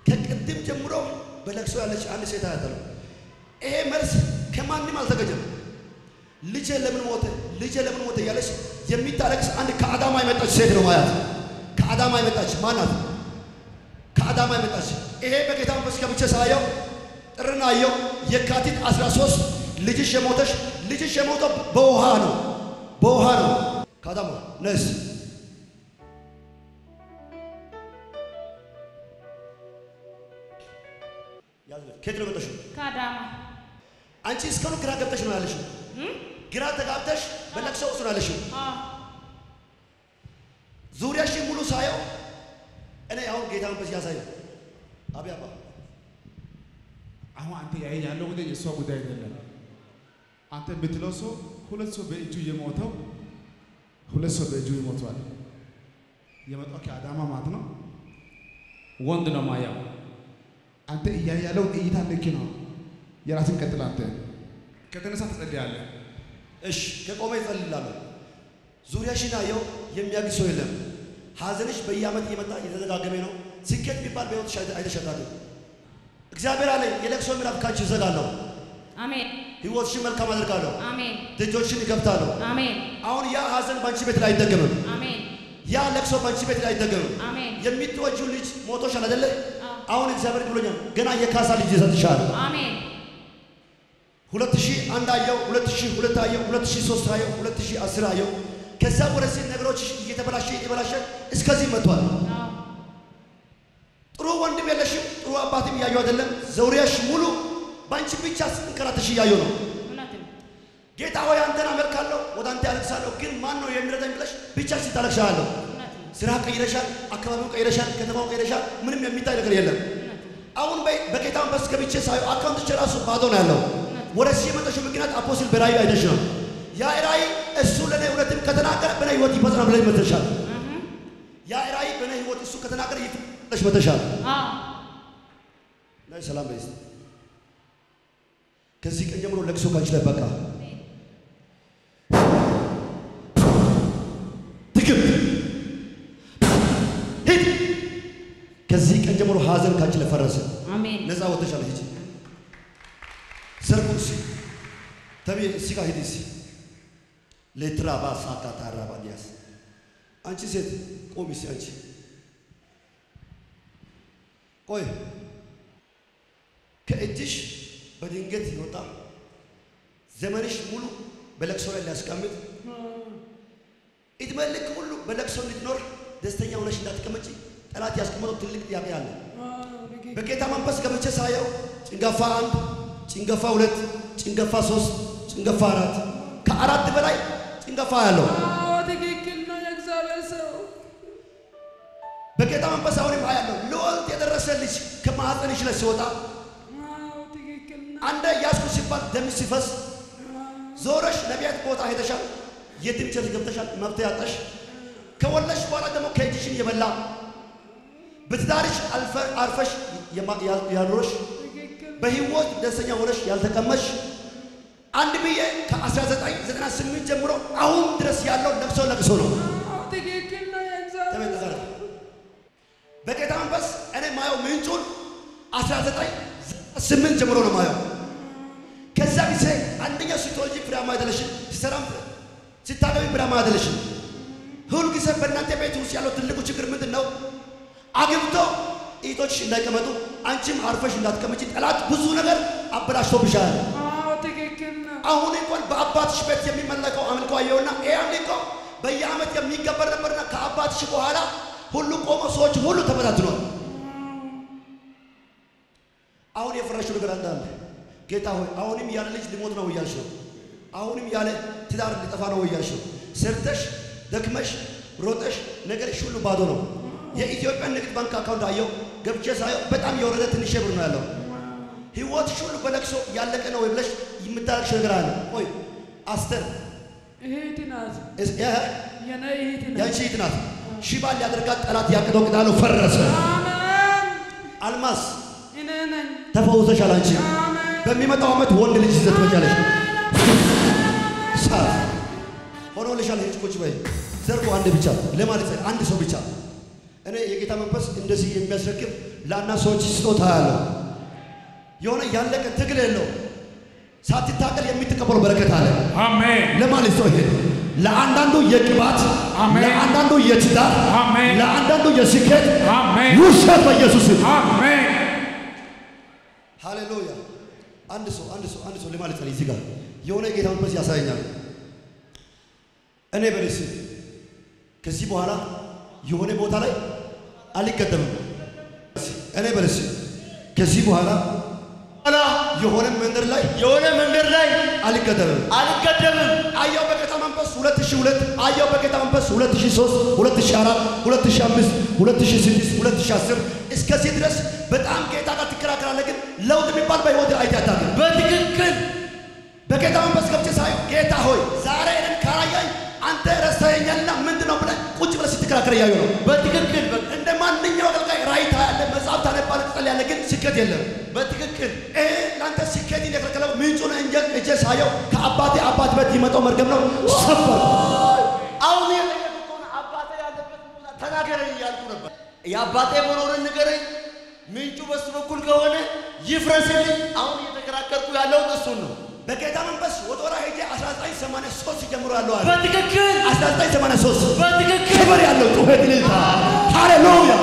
ከቅድም ጀምሮ በለቅሶ ያለች አንድ ሴት አያታለሁ። ይሄ መልስ ከማንም አልተገኘም። ልጄ ለምን ሞተ፣ ልጄ ለምን ሞተ እያለች የሚታለቅስ አንድ ከአዳማ የመጣች ሴት ነው ማያት። ከአዳማ የመጣች ማናት? ከአዳማ የመጣች ይሄ በጌታ መንፈስ ገብቼ ሳየው ጥርና አየው። የካቲት 13 ልጅሽ የሞተሽ ልጅሽ የሞተው በውሃ ነው፣ በውሃ ነው። ከአዳማ ነስ ከየት ነው የመጣሽው? ከአዳማ አንቺ እስካሁን ግራ ገብተሽ ነው ያለሽው። እም? ግራ ተጋብተሽ በለቅሶ ውስጥ ነው ያለሽው። አዎ ዙሪያሽ ሙሉ ሳየው እኔ አሁን ጌታ መንፈስ ያሳየው አቢ አባ አሁን አንተ ያየ ያለው ጉዳይ የእሷ ጉዳይ አይደለም። አንተ የምትለው ሰው ሁለት ሰው በእጁ የሞተው ሁለት ሰው በእጁ ይሞቷል። የመጣው ከአዳማ ማለት ነው። ወንድ ነው ማያው። አንተ እያየ ያለው እይታ ልክ ነው። የራስን ቀጥል። አንተ ከተነሳ ትጸልያለህ። እሺ ከቆመ ይጸልላለሁ። ዙሪያሽን አየው የሚያግዝ ሰው የለም። ሐዘንሽ በየዓመት እየመጣ እየተደጋገመ ነው። ስኬት የሚባል በሕይወትሽ አይተ- አይተሸጣለሁ። እግዚአብሔር አለኝ የለቅሶ ምዕራፍ ካንቺ እዘጋለሁ። አሜን ሕይወትሽን መልካም አደርጋለሁ። አሜን ደጆችን እከፍታለሁ። አሜን አሁን ያ ሐዘን ባንቺ ቤት ላይ አይደገምም። አሜን ያ ለቅሶ ባንቺ ቤት ላይ አይደገምም። አሜን የምትወጂው ልጅ ሞቶሻል አይደለ? አዎ። አሁን እግዚአብሔር ብሎኛል ገና የካሳ ልጅ ይሰጥሻል። አሜን ሁለት ሺህ አንድ አየው፣ ሁለት ሺህ ሁለት አየው፣ ሁለት ሺህ ሶስት አየው፣ ሁለት ሺህ አስር አየው። ከዛ ወደዚህ ነገሮች እየተበላሸ እየተበላሸ እስከዚህ መጥቷል። አዎ ጥሩ ወንድም የለሽም፣ ጥሩ አባትም እያየው አይደለም። ዘውሪያሽ ሙሉ በአንቺ ብቻ ስትንከራተሽ እያየው ነው። እውነት ነው ጌታ ሆይ አንተን አመልካለሁ፣ ወደ አንተ ያለቅሳለሁ፣ ግን ማን ነው የሚረዳኝ ብለሽ ብቻሽ ስታለቅሻለሁ። እውነት ነው ስራ ቀይረሻል፣ አካባቢው ቀይረሻል፣ ከተማው ቀይረሻል። ምንም የሚታይ ነገር የለም። እውነት ነው አሁን በ- በጌታ መንፈስ ገብቼ ሳየው አካውንትሽ ራሱ ባዶ ነው ያለው። ወደዚህ የመጣሽው ምክንያት አፖስትል በራእይ አይተሽ ነው። ያ ራእይ እሱ ለእኔ እውነትም ከተናገረ በእኔ ህይወት ይፈጽማል ብለሽ መተሻል። እህ ያ ራእይ በእኔ ህይወት እሱ ከተናገረ ይፈጽማል ብለሽ መተሻል። አዎ ናይ ሰላም በይስ። ከዚህ ቀን ጀምሮ ለቅሶ ካንቺ ላይ በቃ ድግምት ሂድ። ከዚህ ቀን ጀምሮ ሀዘን ካንቺ ላይ ፈረሰ። አሜን ነፃ ወጥተሻል። ሂጂ ሰርጉ ሲ ተቢ እሲ ጋር ሂዲ ሲ ለትራባ ሳታ ታራባ ዲያስ አንቺ ሴት ቆሚ ሲ አንቺ ቆይ ከእጅሽ በድንገት ይወጣ ዘመንሽ ሙሉ በለቅሶ ላይ ሊያስቀምጥ ዕድሜ ልክ ሁሉ በለቅሶ እንድትኖር ደስተኛ ሆነሽ እንዳትቀመጪ ጠላት ያስቀመጠው ትልቅ ጥያቄ አለ። በጌታ መንፈስ ገብቼ ሳየው ጭንገፋ አንድ፣ ጭንገፋ ሁለት፣ ጭንገፋ ሶስት፣ ጭንገፋ አራት ከአራት በላይ ጭንገፋ ያለው አዎ ትክክል ነው የእግዚአብሔር ሰው። በጌታ መንፈስ አሁንም አያለው ልወልድ የደረሰ ልጅ ከማኅፀንሽ ላይ ሲወጣ አዎ ትክክል ነው። አንደ ያዝኩ ሲባል ደም ሲፈስ ዞረሽ ነቢያት ቦታ ሄደሻል። የትም ቸርች ገብተሻል። መብት ያጣሽ ከወለሽ በኋላ ደግሞ ከእጅሽን የበላ በትዳርሽ አልፈ- አርፈሽ የማ- ያ- ያኖረሽ ትክክል በህይወት ደስተኛ ሆነሽ ያልተቀመሽ አንድ ብዬ ከ1998 ጀምሮ አሁን ድረስ ያለው ለቅሶ ለቅሶ ነው። አዎ ትክክል ነው የእግዚአብሔር ተመልከታል። በጌታ መንፈስ እኔ ማየው ምንጩን 1998 ጀምሮ ነው ማየው። ከዛ ጊዜ አንደኛው ስትወልጂ ፍሬያማ አይደለሽም፣ ሲሰራም ሲታገቢ ፍሬያማ አይደለሽም። ሁል ጊዜ በእናንተ ቤት ውስጥ ያለው ትልቁ ችግር ምንድን ነው? አግብቶ እህቶችሽ እንዳይቀመጡ አንቺም አርፈሽ እንዳትቀመጪ ጠላት ብዙ ነገር አበላሽቶብሻል። አዎ ትክክል ነው። አሁን እንኳን በአባትሽ ቤት የሚመለከው አምልኮ አየውና ይህ አምልኮ በየዓመት የሚገበር ነበርና ከአባትሽ በኋላ ሁሉ ቆሞ ሰዎች ሁሉ ተበታትኗል። አሁን የፈረሽው ነገር እንዳለ ጌታ ሆይ አሁንም ያለ ልጅ ሊሞት ነው እያልሽ ነው። አሁንም ያለ ትዳር ሊጠፋ ነው እያልሽ ነው። ሰርተሽ ደክመሽ ሮጠሽ ነገርሽ ሁሉ ባዶ ነው። የኢትዮጵያ ንግድ ባንክ አካውንት አየው ገብቼ ሳየው በጣም የወረደ ትንሽ ብር ነው ያለው። ህይወትሽ ሁሉ በለቅሶ ያለቀ ነው ወይ ብለሽ የምታለቅሽ ነገር አለ። ቆይ አስተር እህት ናት፣ እስ- ያ- የኔ እህት ናት። ያንቺ እህት ናት። ሽባ ሊያደርጋት ጠላት ያቅደው ቅዳሉ ፈረሰ። አሜን። አልማዝ እኔ ነኝ። ተፈውሰሻል። አንቺ አሜን። በሚመጣው ዓመት ወንድ ልጅ ይዘት ትመጫለሽ። ሳት ሆኖልሻል። ሂጅ ቁጭ በይ። ዘርጉ አንድ ብቻ ለማለት አንድ ሰው ብቻ እኔ የጌታ መንፈስ እንደዚህ የሚያስረክብ ለአና ሰዎች ስጦታ ያለው የሆነ ያለቀ ትግል የለው ሳትታቀል የምትቀበሉ በረከት አለ። አሜን ለማለት ሰው ይሄ ለአንዳንዱ የቅባት አሜን። ለአንዳንዱ የትዳር አሜን። ለአንዳንዱ የስኬት አሜን ውሰት በኢየሱስ ስም አሜን ሃሌሉያ። አንድ ሰው አንድ ሰው አንድ ሰው ለማለት ነው እዚህ ጋር የሆነ የጌታ መንፈስ ያሳየኛል። እኔ በልስ ከዚህ በኋላ የሆነ ቦታ ላይ አልቀደምም። እኔ በልስ ከዚህ በኋላ ኋላ የሆነ መንገድ ላይ የሆነ መንገድ ላይ አልቀደምም። አልቀደምም። አየው በጌታ መንፈስ 2002 አየው በጌታ መንፈስ 2003 2004 2005 2006 2010 እስከዚህ ድረስ በጣም ጌታ ጋር ትከራከራለህ፣ ግን ለውጥ የሚባል በህይወት አይተህ አታውቅም። በትክክል በጌታ መንፈስ ገብቼ ሳየው ጌታ ሆይ ዛሬ እኔን ካላየኝ አንተ ረስተኸኛልና ምንድን ነው ብለህ ቁጭ ብለህ ስትከራከር እያየሁ ነው። በትክክል በ- እንደ ማንኛው አገልጋይ ራእይ ታያለህ፣ መጽሐፍ ታነባለህ፣ ትጸልያለህ፣ ግን ስኬት የለም። በትክክል ይሄ ለአንተ ስኬት የከለከለው ምንጩን እንጀ እጄ ሳየው ከአባቴ አባት በት ይመጣው መርገም ነው ሰበር አሁን የጠየቁት ከሆነ አባቴ ያለበት ቦታ ተናገረኝ እያልኩ ነበር። የአባቴ መኖርን ንገረኝ። ምንጩ በሱ በኩል ከሆነ ይፍረስልኝ። አሁን እየተከራከርኩ ያለውን እሱን ነው። በጌታ መንፈስ ወጦራ ሄጄ 1983 ጀምሮ ያለው አለ በትክክል 1983 በትክክል ክብር ያለው ጩኸት ልልታ ሃሌሉያ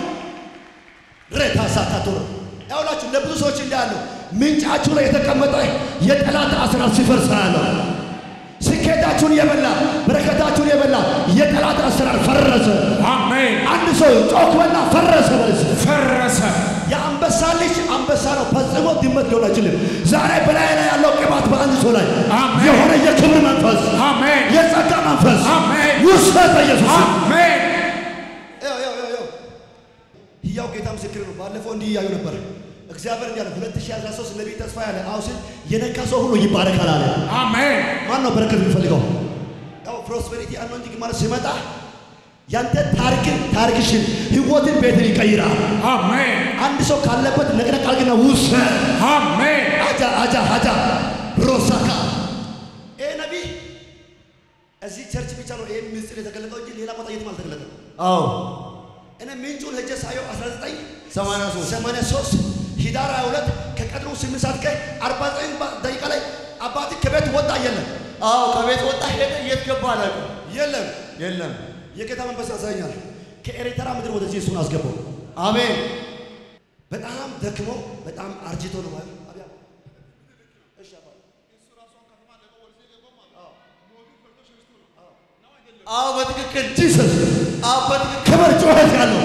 ሬታ ሳታቶር ያውላችሁ ለብዙ ሰዎች እንዳያለው ምንጫችሁ ላይ የተቀመጠ የጠላት አስራት ሲፈርስ ያለው ስኬታችሁን የበላ በረከታችሁን የበላ የጠላት አሰራር ፈረሰ። አሜን አንድ ሰው ጮክ በልና ፈረሰ በለስ ፈረሰ የአንበሳ ልጅ አንበሳ ነው፣ ፈጽሞ ድመት ሊሆን አይችልም። ዛሬ በላይ ላይ ያለው ቅባት በአንድ ሰው ላይ አሜን። የሆነ የክብር መንፈስ አሜን የጸጋ መንፈስ አሜን። ውሰት በኢየሱስ ስም። አሜን ያው ያው ያው ያው ሕያው ጌታ ምስክር ነው። ባለፈው እንዲህ እያዩ ነበር። እግዚአብሔር እንዲህ አለ 2013 ነቢይ ተስፋ ያለ አሁን ሲል የነካ ሰው ሁሉ ይባረካል አለ። አሜን ማን ነው በረከት የሚፈልገው? ያው ፕሮስፔሪቲ አኖንቲንግ ማለት ሲመጣ ያንተ ታሪክን ታሪክሽን ህይወትን ቤትን ይቀይራል። አሜን አንድ ሰው ካለበት ነቅነቅ አድርግና ውሰት አሜን አጃ አጃ አጃ ሮሳካ ይሄ ነቢይ እዚህ ቸርች ብቻ ነው ይሄ ምስጢር የተገለጠው እንጂ ሌላ ቦታ የትም አልተገለጠም። አዎ እኔ ምንጩን ሄጄ ሳየው 83 1983 ሂዳር 22 ከቀድሞ 8 ሰዓት ቀን 49 ደቂቃ ላይ አባት ከቤት ወጣ የለም አዎ ከቤት ወጣ ሄደ። የት ገባ አላውቅም። የለም የለም የጌታ መንፈስ ያሳየኛል። ከኤርትራ ምድር ወደዚህ እሱን አስገባው። አሜን በጣም ደክሞ በጣም አርጅቶ ነው ማለት አብያ እሺ አባ አዎ በትክክል ጂሰስ አዎ በትክክል ክብር ጩኸት ያለው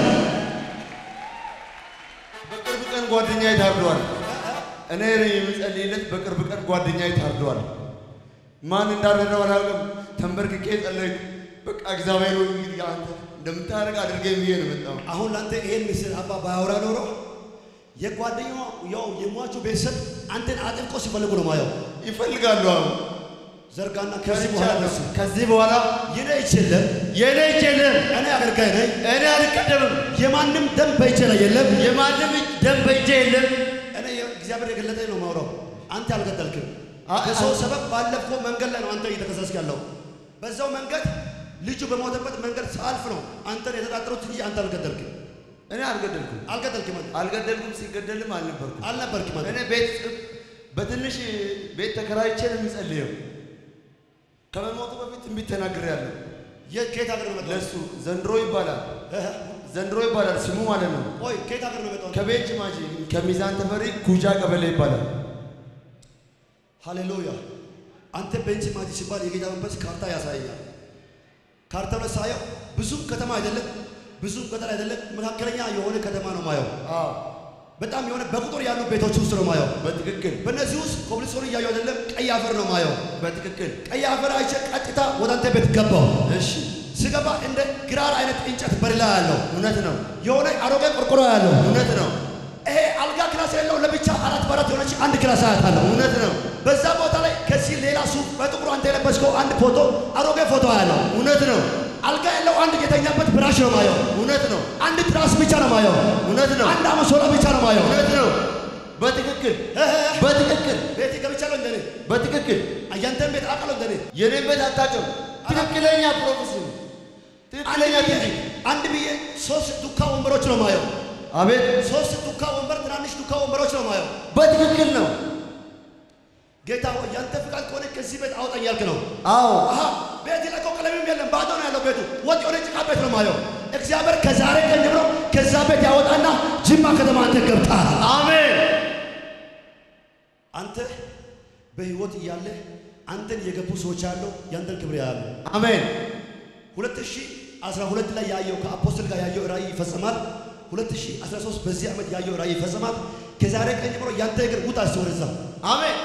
በቅርብ ቀን ጓደኛዬ ታርዷል። እኔ የምጸልይለት በቅርብ ቀን ጓደኛዬ ታርዷል። ማን እንዳረደው አላውቅም። ተንበርክኬ ጸለይኩ። በቃ እግዚአብሔር ሆይ እንግዲህ አንተ እንደምታደርግ አድርገኝ ብዬ ነው የመጣው። አሁን ለአንተ ይሄን ምስል አባ ባያወራ ኖሮ የጓደኛው ያው የሟቹ ቤተሰብ አንተን አጥብቆ ሲፈልጉ ነው ማየው። ይፈልጋሉ። አሁን ዘርጋና ከዚህ በኋላ ነሱ ከዚህ በኋላ ይኔ ይችለም የእኔ እጅ የለም፣ እኔ አገልጋይ ነኝ። እኔ አልቀደምም፣ የማንም ደም በእጄ ላይ የለም። የማንም እጅ ደም በእጄ የለም። እኔ እግዚአብሔር የገለጠኝ ነው ማውራው። አንተ አልገደልክም። አ- በሰው አ- ሰበብ ባለፈው መንገድ ላይ ነው አንተ እየተከሰስክ ያለው። በዛው መንገድ ልጁ በሞተበት መንገድ ሳልፍ ነው አንተን የተጣጠሩት እንጂ አንተ አልገደልክም። እኔ አልገደልኩም፣ አልገደልክም አንተ አልገደልኩም፣ ሲገደልም አልነበርኩም። አልነበርክም አንተ እኔ ቤት በትንሽ ቤት ተከራይቼ ነው የሚጸልየው። ከመሞቱ በፊት ትንቢት ተናግሬያለሁ። የት ከየት ሀገር ነው የመጣው? ለሱ ዘንድሮ ይባላል፣ እህ፣ ዘንድሮ ይባላል ስሙ ማለት ነው። ቆይ ከየት ሀገር ነው የመጣው? ከቤንች ማጂ ከሚዛን ተፈሪ ኩጃ ቀበሌ ይባላል። ሃሌሉያ። አንተ ቤንች ማጂ ሲባል የጌታ መንፈስ ካርታ ያሳየኛል። ካርታው ላይ ሳየው ብዙም ከተማ አይደለም፣ ብዙም ገጠር አይደለም፣ መካከለኛ የሆነ ከተማ ነው ማየው። አዎ በጣም የሆነ በቁጥር ያሉ ቤቶች ውስጥ ነው ማየው። በትክክል በእነዚህ ውስጥ ኮብልስቶን እያዩ አይደለም፣ ቀይ አፈር ነው ማየው። በትክክል ቀይ አፈር አይቼ ቀጥታ ወደ አንተ ቤት ገባው። እሺ፣ ስገባ እንደ ግራር አይነት እንጨት በሌላ ያለው እውነት ነው፣ የሆነ አሮጌ ቆርቆሮ ያለው እውነት ነው፣ ይሄ አልጋ ክላስ የለው ለብቻ አራት በአራት የሆነች አንድ ክላስ አያታለሁ። እውነት ነው፣ በዛ ቦታ ላይ ከዚህ ሌላ ሱፍ በጥቁሩ አንተ የለበስከው አንድ ፎቶ አሮጌ ፎቶ ያለው እውነት ነው፣ አልጋ ያለው አንድ የተኛበት ብራሽ ነው ማየው። እውነት ነው፣ አንድ ትራስ ብቻ ነው ማየው። እውነት ነው፣ አንድ አመሶላ ብቻ ነው ማየው። እውነት ነው። በትክክል እህ፣ በትክክል ቤት ገብቻለሁ እንደኔ በትክክል አያንተን ቤት አውቃለሁ እንደኔ የኔን ቤት አታውቅም። ትክክለኛ ፕሮፌሲ ነው። ትክክለኛ ትንቢት አንድ ብዬ ሶስት ዱካ ወንበሮች ነው ማየው። አቤት ሶስት ዱካ ወንበር፣ ትናንሽ ዱካ ወንበሮች ነው ማየው። በትክክል ነው። ጌታ ሆይ ያንተ ፍቃድ ከሆነ ከዚህ ቤት አውጣኝ ያልክ ነው። አዎ አሃ ቤት ለቀው ቀለምም የለም ባዶ ነው ያለው ቤቱ። ወጥ የሆነ ጭቃ ቤት ነው ማየው። እግዚአብሔር ከዛሬ ቀን ጀምሮ ከዛ ቤት ያወጣና ጅማ ከተማ አንተ ገብተሃል። አሜን አንተ በህይወት እያለ አንተን የገቡ ሰዎች ያለው ያንተን ክብር ያያሉ። አሜን 2012 ላይ ያየው ከአፖስትል ጋር ያየው ራእይ ይፈጸማል። 2013 በዚህ ዓመት ያየው ራእይ ይፈጸማል። ከዛሬ ቀን ጀምሮ ያንተ እግር ውጣ እስቲ ወደዛ። አሜን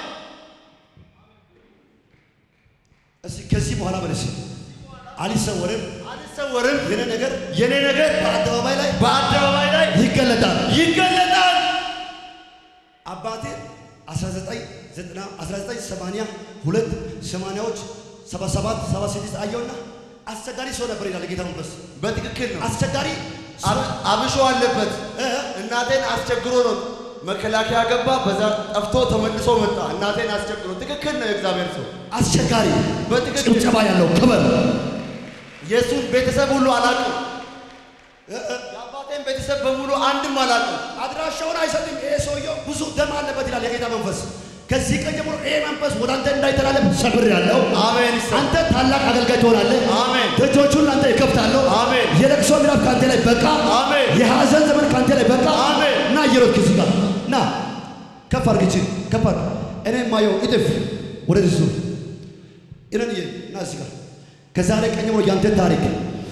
እስቲ ከዚህ በኋላ በለሽ አልሰወርም። አልሰወርም። የኔ ነገር የኔ ነገር በአደባባይ ላይ በአደባባይ ላይ ይገለጣል። ይገለጣል። አባቴ 1990 1982 ሰማንያዎች 77 76 አየውና አስቸጋሪ ሰው ነበር ይላል ጌታ መንፈስ። በትክክል ነው። አስቸጋሪ አብ- አብሾ አለበት። እ? እናቴን አስቸግሮ ነው መከላከያ ገባ። በዛ ጠፍቶ ተመልሶ መጣ። እናቴን አስቸግሮ። ትክክል ነው። የእግዚአብሔር ሰው አስቸጋሪ በትክክል ጭብጨባ ያለው ክብር የእሱን ቤተሰብ ሁሉ አላውቅም። የአባቴን ቤተሰብ በሙሉ አንድም አላውቅም። አድራሻውን አይሰጥም። ይሄ ሰውየው ብዙ ደም አለበት ይላል የጌታ መንፈስ። ከዚህ ቀን ጀምሮ ይሄ መንፈስ ወደ አንተ እንዳይተላለፍ ሰብር ያለው አሜን ይሰማል። አንተ ታላቅ አገልጋይ ትሆናለህ። አሜን። ደጆቹን ለአንተ ይከፍታለሁ። አሜን። የለቅሶ ምዕራፍ ከአንተ ላይ በቃ። አሜን። የሐዘን ዘመን ከአንተ ላይ በቃ። አሜን። እና እየሮጥክ እዚህ ጋር ና ከፍ አድርግ እጅን ከፍ አድርግ። እኔ የማየው እጥፍ ወደዚህ ዙር ኢረንዬ ና እዚህ ጋር ከዛሬ ቀን ጀምሮ ያንተ ታሪክ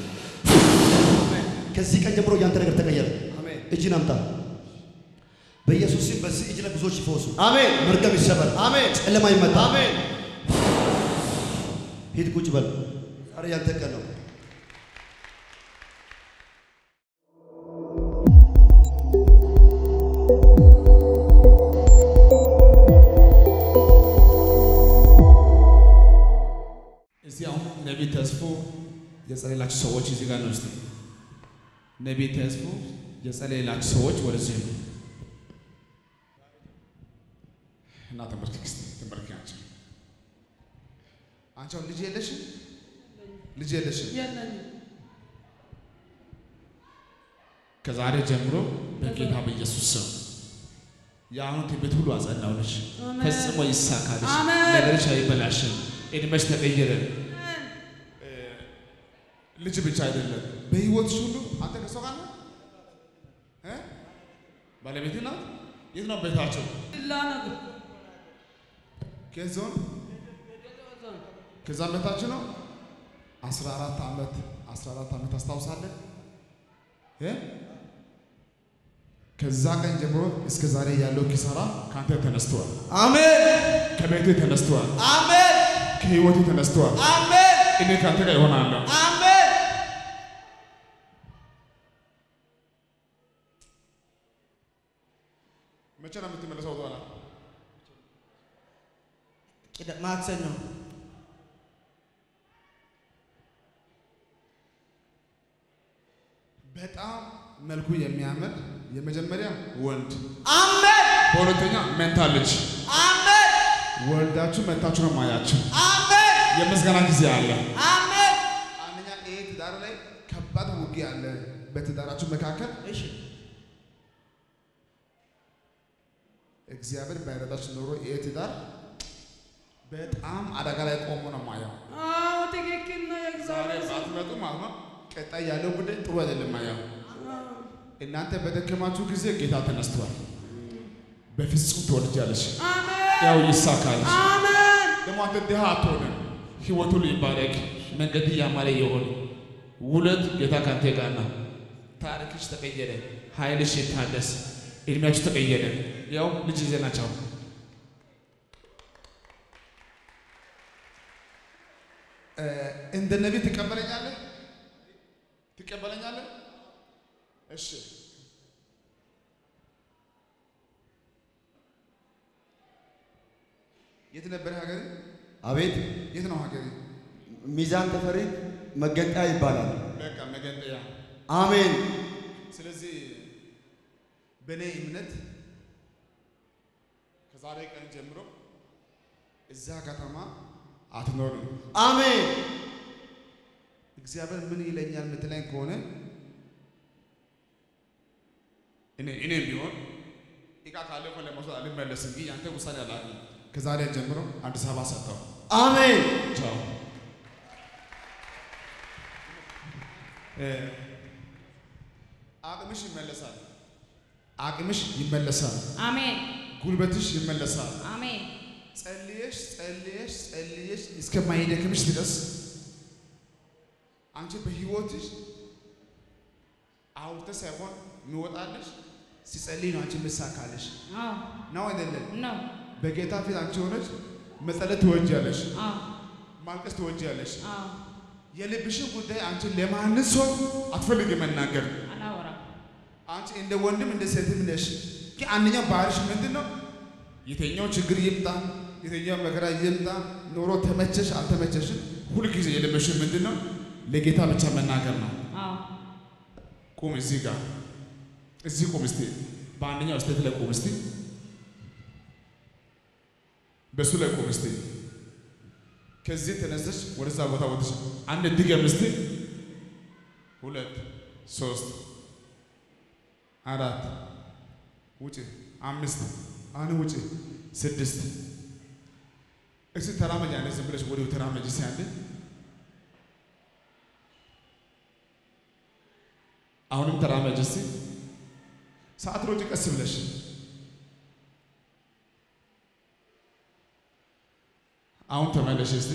ከዚህ ቀን ጀምሮ ያንተ ነገር ተቀየረ። አሜን። እጅን አምጣ። በኢየሱስ ስም በዚህ እጅ ላይ ብዙዎች ይፈወሱ። አሜን መርገም ይሰበር። አሜን ጨለማ ይመታ። አሜን። ሂድ ቁጭ በል። ዛሬ ያንተ ቀን ነው። እዚህ አሁን ነቢይ ተስፎ የጸለላችሁ ሰዎች እዚህ ጋር ነው። እስቲ ነቢይ ተስፎ የጸለላችሁ ሰዎች ወደዚህ ነው እና ተንበርክክ እስቲ ተንበርክክ። አንቺ አንቺ አሁን ልጅ የለሽም? ልጅ የለሽም? የለኝም። ከዛሬ ጀምሮ በጌታ በኢየሱስ ስም የአሁኑ ትንቢት ሁሉ አጸናውልሽ፣ አሜን። ፈጽሞ ይሳካልሽ፣ አሜን። ነገርሽ አይበላሽም፣ እድሜሽ ተቀየረ። ልጅ ብቻ አይደለም፣ በህይወትሽ ሁሉ አንተ ከሰው ጋር ነህ እ? ባለቤትህ ናት። የት ነው ቤታቸው? ዲላ ነገር ከየት ዞን? ከዛ በታች ነው። 14 ዓመት 14 ዓመት ታስታውሳለህ እ? ከዛ ቀን ጀምሮ እስከ ዛሬ ያለው ኪሳራ ካንተ ተነስተዋል። አሜን ከቤትህ ተነስተዋል። አሜን ከህይወትህ ተነስተዋል። አሜን እኔ ካንተ ጋር ይሆናለሁ። አሜን። መቼ ነው የምትመለሰው? በኋላ ቅዳ- ማክሰኞ በጣም መልኩ የሚያምር የመጀመሪያ ወንድ፣ አሜን በሁለተኛ መንታ ልጅ አሜን ወልዳችሁ መታችሁ ነው ማያችሁ። አሜን የምስጋና ጊዜ አለ። አሜን። አንደኛ ይሄ ትዳር ላይ ከባድ ውጊያ አለ በትዳራችሁ መካከል። እሺ እግዚአብሔር ባይረዳችሁ ኖሮ ይሄ ትዳር በጣም አደጋ ላይ ቆሞ ነው ማየው። አዎ ትክክል ነው። ዛሬ የእግዚአብሔር ሰው ባትመጡ ማለት ነው ቀጣይ ያለው ጉዳይ ጥሩ አይደለም ማየው። እናንተ በደከማችሁ ጊዜ ጌታ ተነስቷል። በፍጹም ትወልጃለሽ፣ አሜን ያው ይሳካል። አሜን ደግሞ አንተ ድሃ አትሆንም። ህይወቱ ይባረክ፣ መንገድ ያማረ ይሆን። ውለት ጌታ ካንተ ጋር ነው። ታሪክሽ ተቀየረ፣ ኃይልሽ ይታደስ፣ እድሜያችሁ ተቀየረ። ያው ልጅ ይዘህ ናቸው። እንደ ነቢይ ትቀበለኛለህ? ትቀበለኛለህ? እሺ የት ነበር ሀገር? አቤት የት ነው ሀገር? ሚዛን ተፈሪ መገንጠያ ይባላል። በቃ መገንጠያ። አሜን ስለዚህ በእኔ እምነት ከዛሬ ቀን ጀምሮ እዛ ከተማ አትኖርም። አሜን እግዚአብሔር ምን ይለኛል የምትለኝ ከሆነ እኔ እኔም ቢሆን እቃ ካለ እኮ ለመውሰድ አልመለስም። ግን ያንተ ውሳኔ አላውቅም። ከዛሬ ጀምሮ አዲስ አበባ ሰጠው። አሜን። ቻው። እ፣ አቅምሽ ይመለሳል። አቅምሽ ይመለሳል። አሜን ጉልበትሽ ይመለሳል። አሜን ጸልየሽ ጸልየሽ ጸልየሽ እስከማይደክምሽ ድረስ አንቺ በህይወትሽ አውርተሽ ሳይሆን የሚወጣልሽ ሲጸልይ ነው አንቺ የምሳካልሽ አዎ ነው አይደለም? ነው በጌታ ፊት አንቺ ሆነች መጸለት ትወጃለሽ፣ አዎ ማልቀስ ትወጃለሽ። አዎ የልብሽን ጉዳይ አንቺ ለማንም ሰው አትፈልግ መናገር። አላወራም አንቺ እንደ ወንድም እንደ ሴትም ነሽ። ግን አንደኛው ባህሪሽ ምንድን ነው? የተኛው ችግር ይምጣ፣ የተኛው መከራ ይምጣ፣ ኑሮ ተመቸሽ አልተመቸሽም፣ ሁልጊዜ የለመሽን ምንድን ነው? ለጌታ ብቻ መናገር ነው። አዎ ቁም እዚህ ጋር እዚህ ቁም እስቲ፣ በአንደኛው ስቴት ላይ ቁም እስቲ፣ በሱ ላይ ቁም እስቲ። ከዚህ ተነስተሽ ወደዛ ቦታ ወጥሽ አንድ ድገም እስቲ፣ ሁለት ሶስት አራት ውጭ አምስት አሁን ውጭ ስድስት እስቲ ተራመጅ። አንዴ ዝም ብለሽ ወዲሁ ተራመጅ እስቲ አንዴ አሁንም ተራመጅ እስቲ። ሰዓት ሮጭ ቀስ ብለሽ አሁን ተመለሽ እስቲ።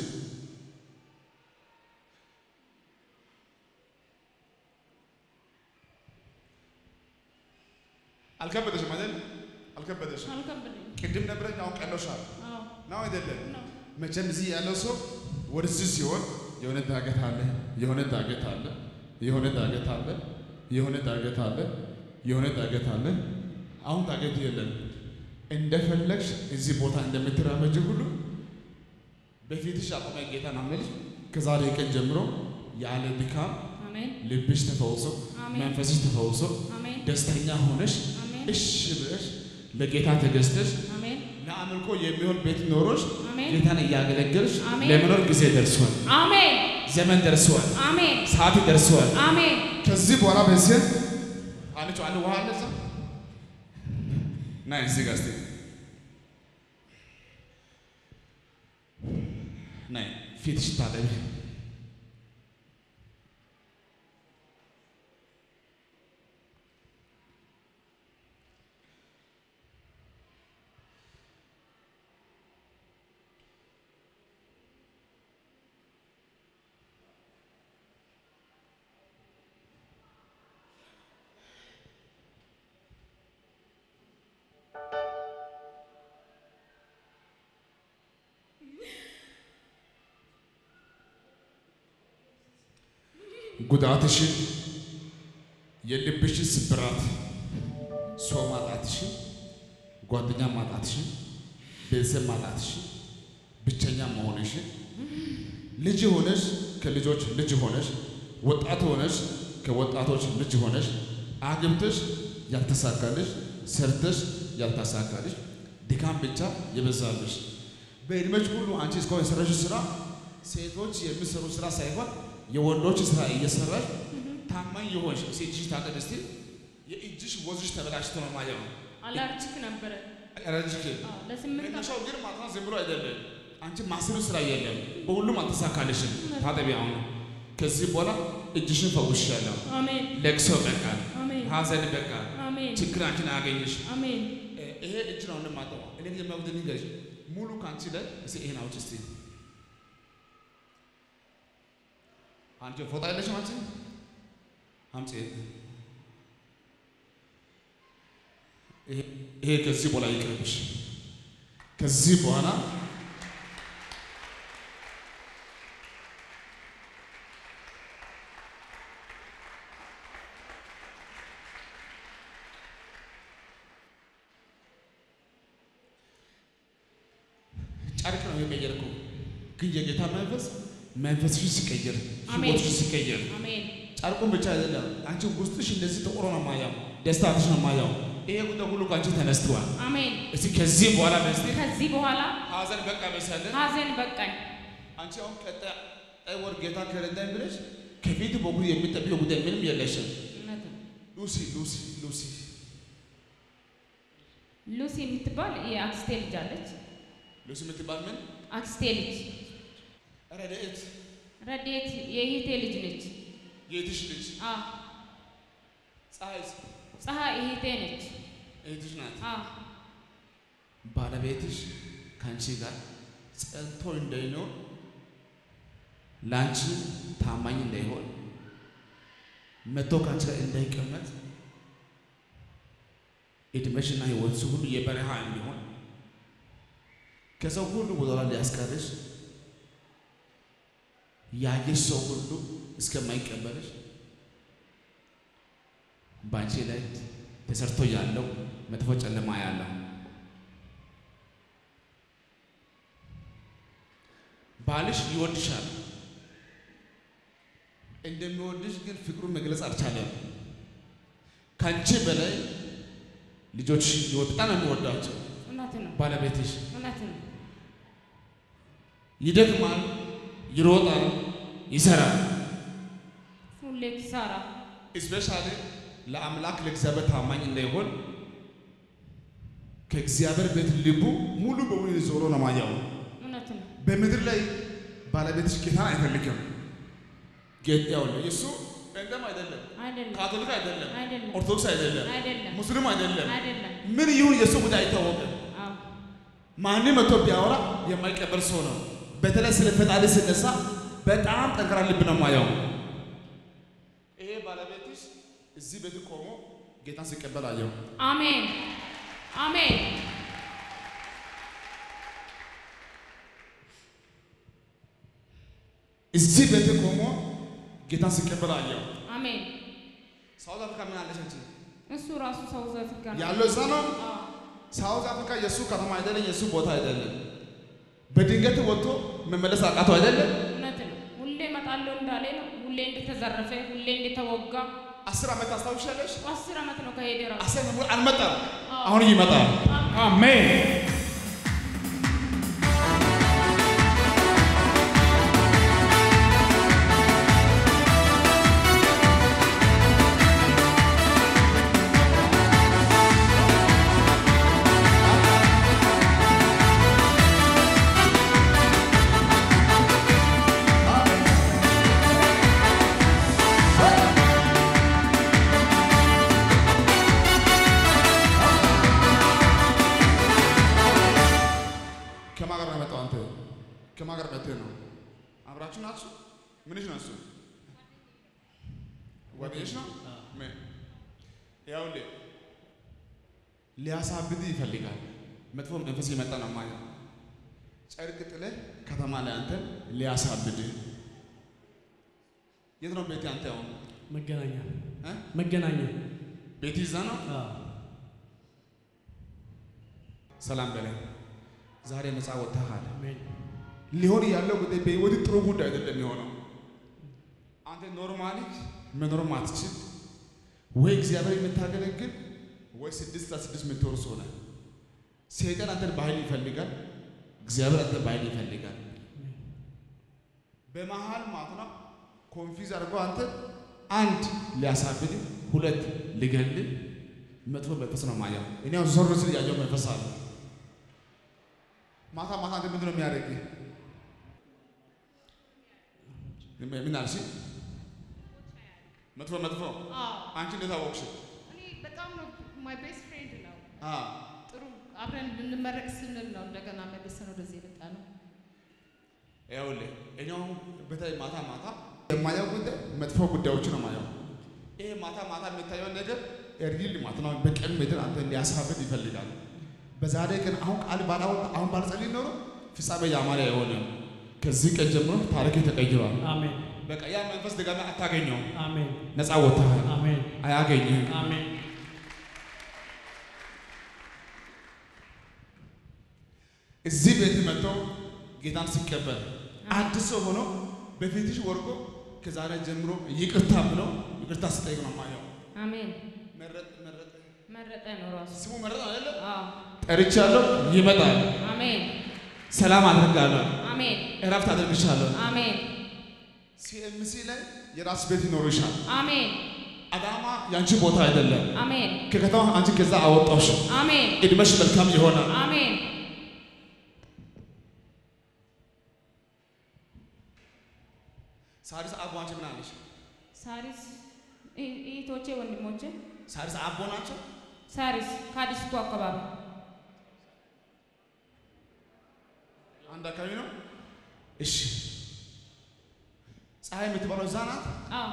አልከበደሽም አይደል? አልከበደሽም። አልከበደኝም ቅድም ነበረኝ፣ አሁን ቀሎሻል አዎ ነው አይደለም? ነው መቼም እዚህ ያለው ሰው ወደዚህ ሲሆን የሆነ ዳገት አለ፣ የሆነ ዳገት አለ፣ የሆነ ዳገት አለ፣ የሆነ ዳገት አለ፣ የሆነ ዳገት አለ። አሁን ዳገት የለም። እንደፈለግሽ እዚህ ቦታ እንደምትራመጅ ሁሉ በፊትሽ አቆመ ጌታ ናመልሽ። ከዛሬ ቀን ጀምሮ ያለ ድካም አሜን ልብሽ ተፈውሶ አሜን። መንፈስሽ ተፈውሶ አሜን ደስተኛ ሆነሽ አሜን እሺ ብለሽ ለጌታ ተገዝተሽ አሜን ለአምልኮ የሚሆን ቤት ኖሮሽ አሜን ጌታን እያገለገልሽ አሜን። ለመኖር ጊዜ ደርሷል። አሜን ዘመን ደርሷል። አሜን ሰዓት ደርሷል። አሜን ከዚህ በኋላ በዚህ አንቺ አንድ ውሃ አለ እዛ ናይ እዚህ ጋር እስቲ ናይ ፊትሽ ታጠቢ። ጉዳትሽን፣ የልብሽን ስብራት፣ ሰው ማጣትሽን፣ ጓደኛ ማጣትሽን፣ ቤተሰብ ማጣትሽን፣ ብቸኛ መሆንሽን፣ ልጅ ሆነሽ ከልጆች ልጅ ሆነሽ፣ ወጣት ሆነሽ ከወጣቶች ልጅ ሆነሽ፣ አግብተሽ ያልተሳካልሽ፣ ሰርተሽ ያልተሳካልሽ፣ ድካም ብቻ የበዛልሽ በዕድሜሽ ሁሉ አንቺ እስካሁን የሰራሽው ስራ ሴቶች የሚሰሩ ስራ ሳይሆን የወንዶች ስራ እየሰራሽ ታማኝ የሆንሽ እስኪ እጅሽ ታጠብ እስቲ። የእጅሽ ወዝሽ ተበላሽቶ ነው ማየው። አለርጂክ ነበረ ረጅክ አዎ ለስምንት መነሻው ግን ማታ ዝም ብሎ አይደለም። አንቺ ማስሩ ስራ የለም፣ በሁሉም አልተሳካልሽም። ታጠቢ አሁን። ከዚህ በኋላ እጅሽን ፈውሻለሁ። አሜን ለቅሶ በቃ፣ አሜን ሀዘን በቃ፣ አሜን ችግር አንቺን አያገኝሽ። አሜን ይሄ እጅ ነው እንደማጠው እኔ የሚያውቁት ንገርሽ ሙሉ ከአንቺ ላይ እስኪ ይሄን አውጪ እስቲ አንቺ ፎጣ የለሽም አንቺ አምጪ ይሄ ይሄ ከዚህ በኋላ ይቅርብሽ ከዚህ በኋላ ጨርቅ ነው የቀየርከው፣ ግን የጌታ መንፈስ መንፈስሽ ሲቀየር አሜን። ህይወትሽ ሲቀየር አሜን ጨርቁን ብቻ አይደለም፣ አንቺ ውስጥሽ እንደዚህ ጥቁር ነው ማያው፣ ደስታትሽ ነው ማያው። ይሄ ጉዳይ ሁሉ ከአንቺ ተነስተዋል። አሜን እስቲ ከዚህ በኋላ በስቲ ከዚህ በኋላ ሀዘን በቃ መሰለ ሀዘን በቃኝ አንቺ አሁን ቀጣይ ቀጣይ ወር ጌታ ከረዳኝ ብለሽ ከፊት በኩል የሚጠብቀው ጉዳይ ምንም የለሽም። እውነት ነው ሉሲ ሉሲ ሉሲ ሉሲ የምትባል የአክስቴ ልጅ አለች። ሉሲ የምትባል ምን አክስቴ ልጅ ረድኤት ረድኤት የእህቴ ልጅ ነች። የእህትሽ ልጅ አዎ ፀሐይስ ፀሐይ እህቴ ነች። እህትሽ ናት። አዎ ባለቤትሽ ከአንቺ ጋር ጸንቶ እንዳይኖር ለአንቺ ታማኝ እንዳይሆን መቶ ከአንቺ ጋር እንዳይቀመጥ እድሜሽና ሕይወትሽ ሁሉ የበረሃ እንዲሆን ከሰው ሁሉ ወደኋላ ሊያስቀርሽ ያየሽ ሰው ሁሉ እስከማይቀበልሽ በአንቺ ላይ ተሰርቶ ያለው መጥፎ ጨለማ ያለው ባልሽ ይወድሻል። እንደሚወድሽ ግን ፍቅሩን መግለጽ አልቻለም። ከአንቺ በላይ ልጆች በጣም ነው የሚወዳቸው። እውነት ነው፣ ባለቤትሽ እውነት ነው። ይደክማል፣ ይሮጣል፣ ይሰራል። ሁሌ ኪሳራ እስፔሻሊ ለአምላክ ለእግዚአብሔር ታማኝ እንዳይሆን ከእግዚአብሔር ቤት ልቡ ሙሉ በሙሉ ዞሮ ነው ማየው። እውነት ነው። በምድር ላይ ባለቤትሽ ጌታን አይፈልግም። ጌታ ያው እሱ ጴንጤም አይደለም፣ አይደለም ካቶሊክ አይደለም፣ አይደለም ኦርቶዶክስ አይደለም፣ አይደለም ሙስሊም አይደለም። አይደለም። ምን ይሁን የእሱ ጉዳይ አይታወቅም። አዎ ማንም መጥቶ ቢያወራ የማይቀበል ሰው ነው። በተለይ ስለ ፈጣሪ ሲነሳ በጣም ጠንካራ ልብ ነው ማየው። ይሄ ባለቤትሽ እዚህ ቤት ቆሞ ጌታን ሲቀበል አየው። አሜን አሜን እዚህ ቤት ቆሞ ጌታን ሲቀበል አየው። አሜን። ሳውዝ አፍሪካ ምን አለች አንቺ? እሱ ራሱ ሳውዝ አፍሪካ ነው። ያለው እዛ ነው። አዎ ሳውዝ አፍሪካ የእሱ ከተማ አይደለም፣ የእሱ ቦታ አይደለም። በድንገት ወጥቶ መመለስ አቃተው አይደለም። እውነት ነው። ሁሌ እመጣለሁ እንዳለ ነው። ሁሌ እንደተዘረፈ፣ ሁሌ እንደተወጋ አስር ዓመት ታስታውሻለሽ? አስር ዓመት ነው ከሄደ ራሱ አስር ዓመት አልመጣም። አሁን ይመጣል። አሜን ከማን ጋር ነው የመጣው? አንተ ከማን ጋር መጥተህ ነው? አብራችሁ ናችሁ? ምንሽ ነው እሱ? ጓደኛሽ ነው? ምን ይኸውልህ ሊያሳብድ ይፈልጋል። መጥፎ መንፈስ የመጣ ነው ማለት ጨርቅ ጥለህ ከተማ ላይ አንተን ሊያሳብድ የት ነው ቤት አንተ? አሁን መገናኛ እ? መገናኛ ቤት ይዛ ነው። አዎ። ሰላም በላይ ዛሬ ነፃ ወጥተሃል። አሜን ሊሆን ያለው ጉዳይ በህይወት ጥሩ ጉዳይ አይደለም የሆነው። አንተ ኖርማሊ መኖር ማትችል ወይ እግዚአብሔር የምታገለግል ወይ ስድስት ለስድስት የምትወር ሰው ነህ። ሰይጣን አንተን በኃይል ይፈልጋል፣ እግዚአብሔር አንተን በኃይል ይፈልጋል። በመሀል ማለት ነው ኮንፊዝ አድርጎ አንተ አንድ ሊያሳብድ፣ ሁለት ሊገል መጥፎ መንፈስ ነው ማየው። እኔ አሁን ዞር ስል ያየው መንፈስ አለ። ማታ ማታ አንተ ምንድን ነው የሚያደርግ? ምን አልሽ? መጥፎ መጥፎ አዎ አንቺ እንዴት አወቅሽ? እኔ በጣም ነው ማይ ቤስት ፍሬንድ ነው። አ ጥሩ አብረን ልንመረቅ ስንል ነው እንደገና መልሰን ወደዚህ የመጣ ነው። ይኸውልህ እኔ አሁን በተለይ ማታ ማታ የማየው ጉዳይ መጥፎ ጉዳዮች ነው ማየው። ይሄ ማታ ማታ የሚታየው ነገር እርግል ማለት ነው በቀን ምድር አንተ ሊያሳብድ ይፈልጋል። በዛሬ ቀን አሁን ቃል ባላወጣ አሁን ባልጸልይ ኖሮ ፍጻሜ ያማረ አይሆንም። ከዚህ ቀን ጀምሮ ታሪክ ተቀይሯል። አሜን በቃ ያ መንፈስ ድጋሚ አታገኘው። አሜን ነፃ ወጥተሃል። አሜን አያገኝህም። አሜን እዚህ ቤት መጥቶ ጌታን ሲቀበል አዲስ ሰው ሆኖ በፊትሽ ወርቆ ከዛሬ ጀምሮ ይቅርታ ብሎ ይቅርታ ስጠይቅ ነው ማየው። አሜን። መረጥ መረጥ መረጠ ነው ራሱ። ስሙ መረጥ አይደለ? አዎ ጠርቻለሁ፣ ይመጣል። አሜን ሰላም አድርጋለሁ፣ አሜን እረፍት አድርግሻለሁ። አሜን ሲኤምሲ ላይ የራስ ቤት ይኖርሻል። አሜን አዳማ ያንቺ ቦታ አይደለም። አሜን ከከተማ አንቺ ከዛ አወጣሽ። አሜን እድሜሽ መልካም ይሆናል። አሜን ሳሪስ አቦ አንቺ ምን አለሽ? ሳሪስ እ- እህቶቼ ወንድሞቼ ሳሪስ አቦ ናቸው። ሳሪስ ከአዲስቱ አካባቢ አንድ አካባቢ ነው። እሺ ፀሐይ የምትበላው እዛ ናት። አዎ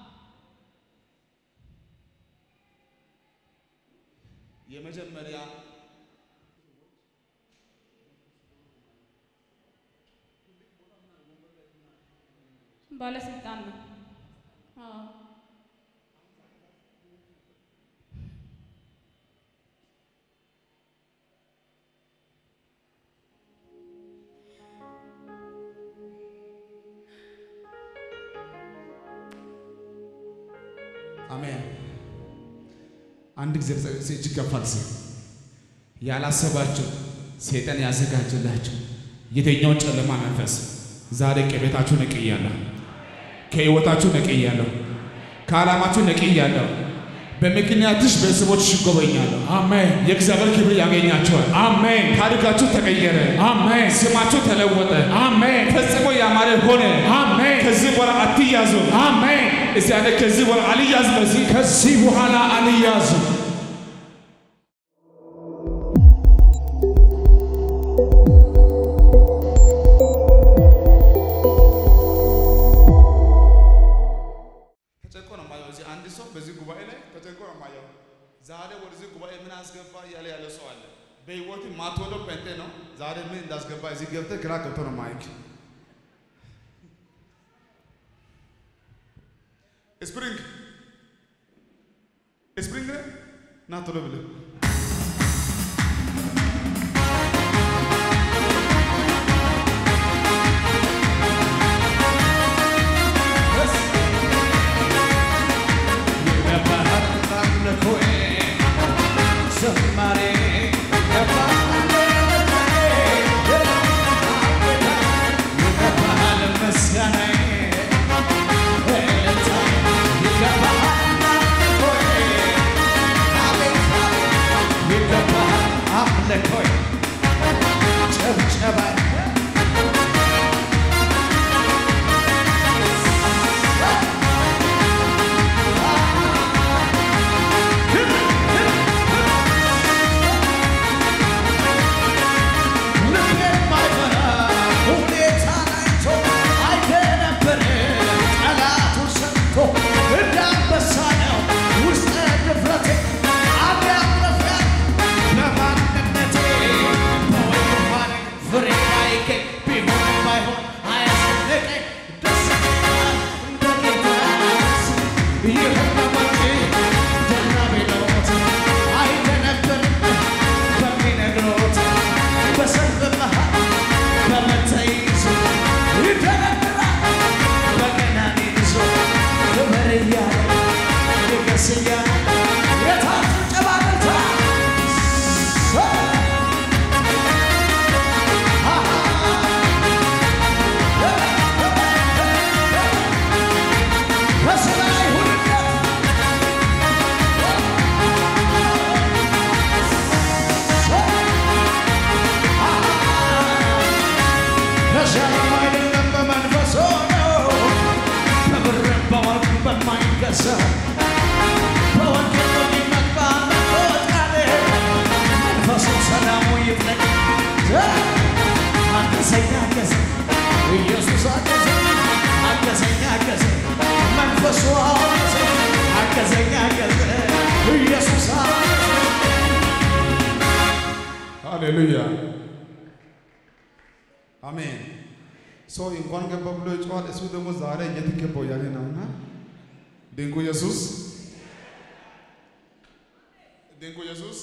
የመጀመሪያ ባለስልጣን ነው አዎ አሜን። አንድ ጊዜ እጅ ከፋል ሲ ያላሰባችሁ ሰይጣን ያዘጋጀላችሁ የትኛውን ጨለማ መንፈስ ዛሬ ከቤታችሁ ነቅያለሁ፣ ከህይወታችሁ ነቅያለሁ፣ ከዓላማችሁ ነቅያለሁ። በምክንያትሽ ቤተሰቦችሽ ይጎበኛለሁ። አሜን የእግዚአብሔር ክብር ያገኛቸዋል። አሜን ታሪካችሁ ተቀየረ። አሜን ስማችሁ ተለወጠ። አሜን ፈጽሞ ያማረ ሆነ። አሜን ከዚህ በኋላ አትያዙ። አሜን እስቲ ያለ ከዚህ በኋላ አልያዝም። በዚህ ከዚህ በኋላ አልያዝም ተጨንቆ ነው የማየው። እዚህ አንድ ሰው በዚህ ጉባኤ ላይ ተጨንቆ ነው የማየው። ዛሬ ወደዚህ ጉባኤ ምን አስገባ እያለ ያለ ሰው አለ። በህይወት ማትወደው ጴንጤ ነው። ዛሬ ምን እንዳስገባ እዚህ ገብተህ ግራ ገብቶ ነው ማይክ ስፕሪንግ ስፕሪንግ ነህ? ና ቶሎ ብለህ ሃሌሉያ አሜን። ሰው እንኳን ገባ ብሎ ይጮሃል። እሱ ደግሞ ዛሬ የት ገባው ያለ ነውና ድንቁ ኢየሱስ ድንቁ ኢየሱስ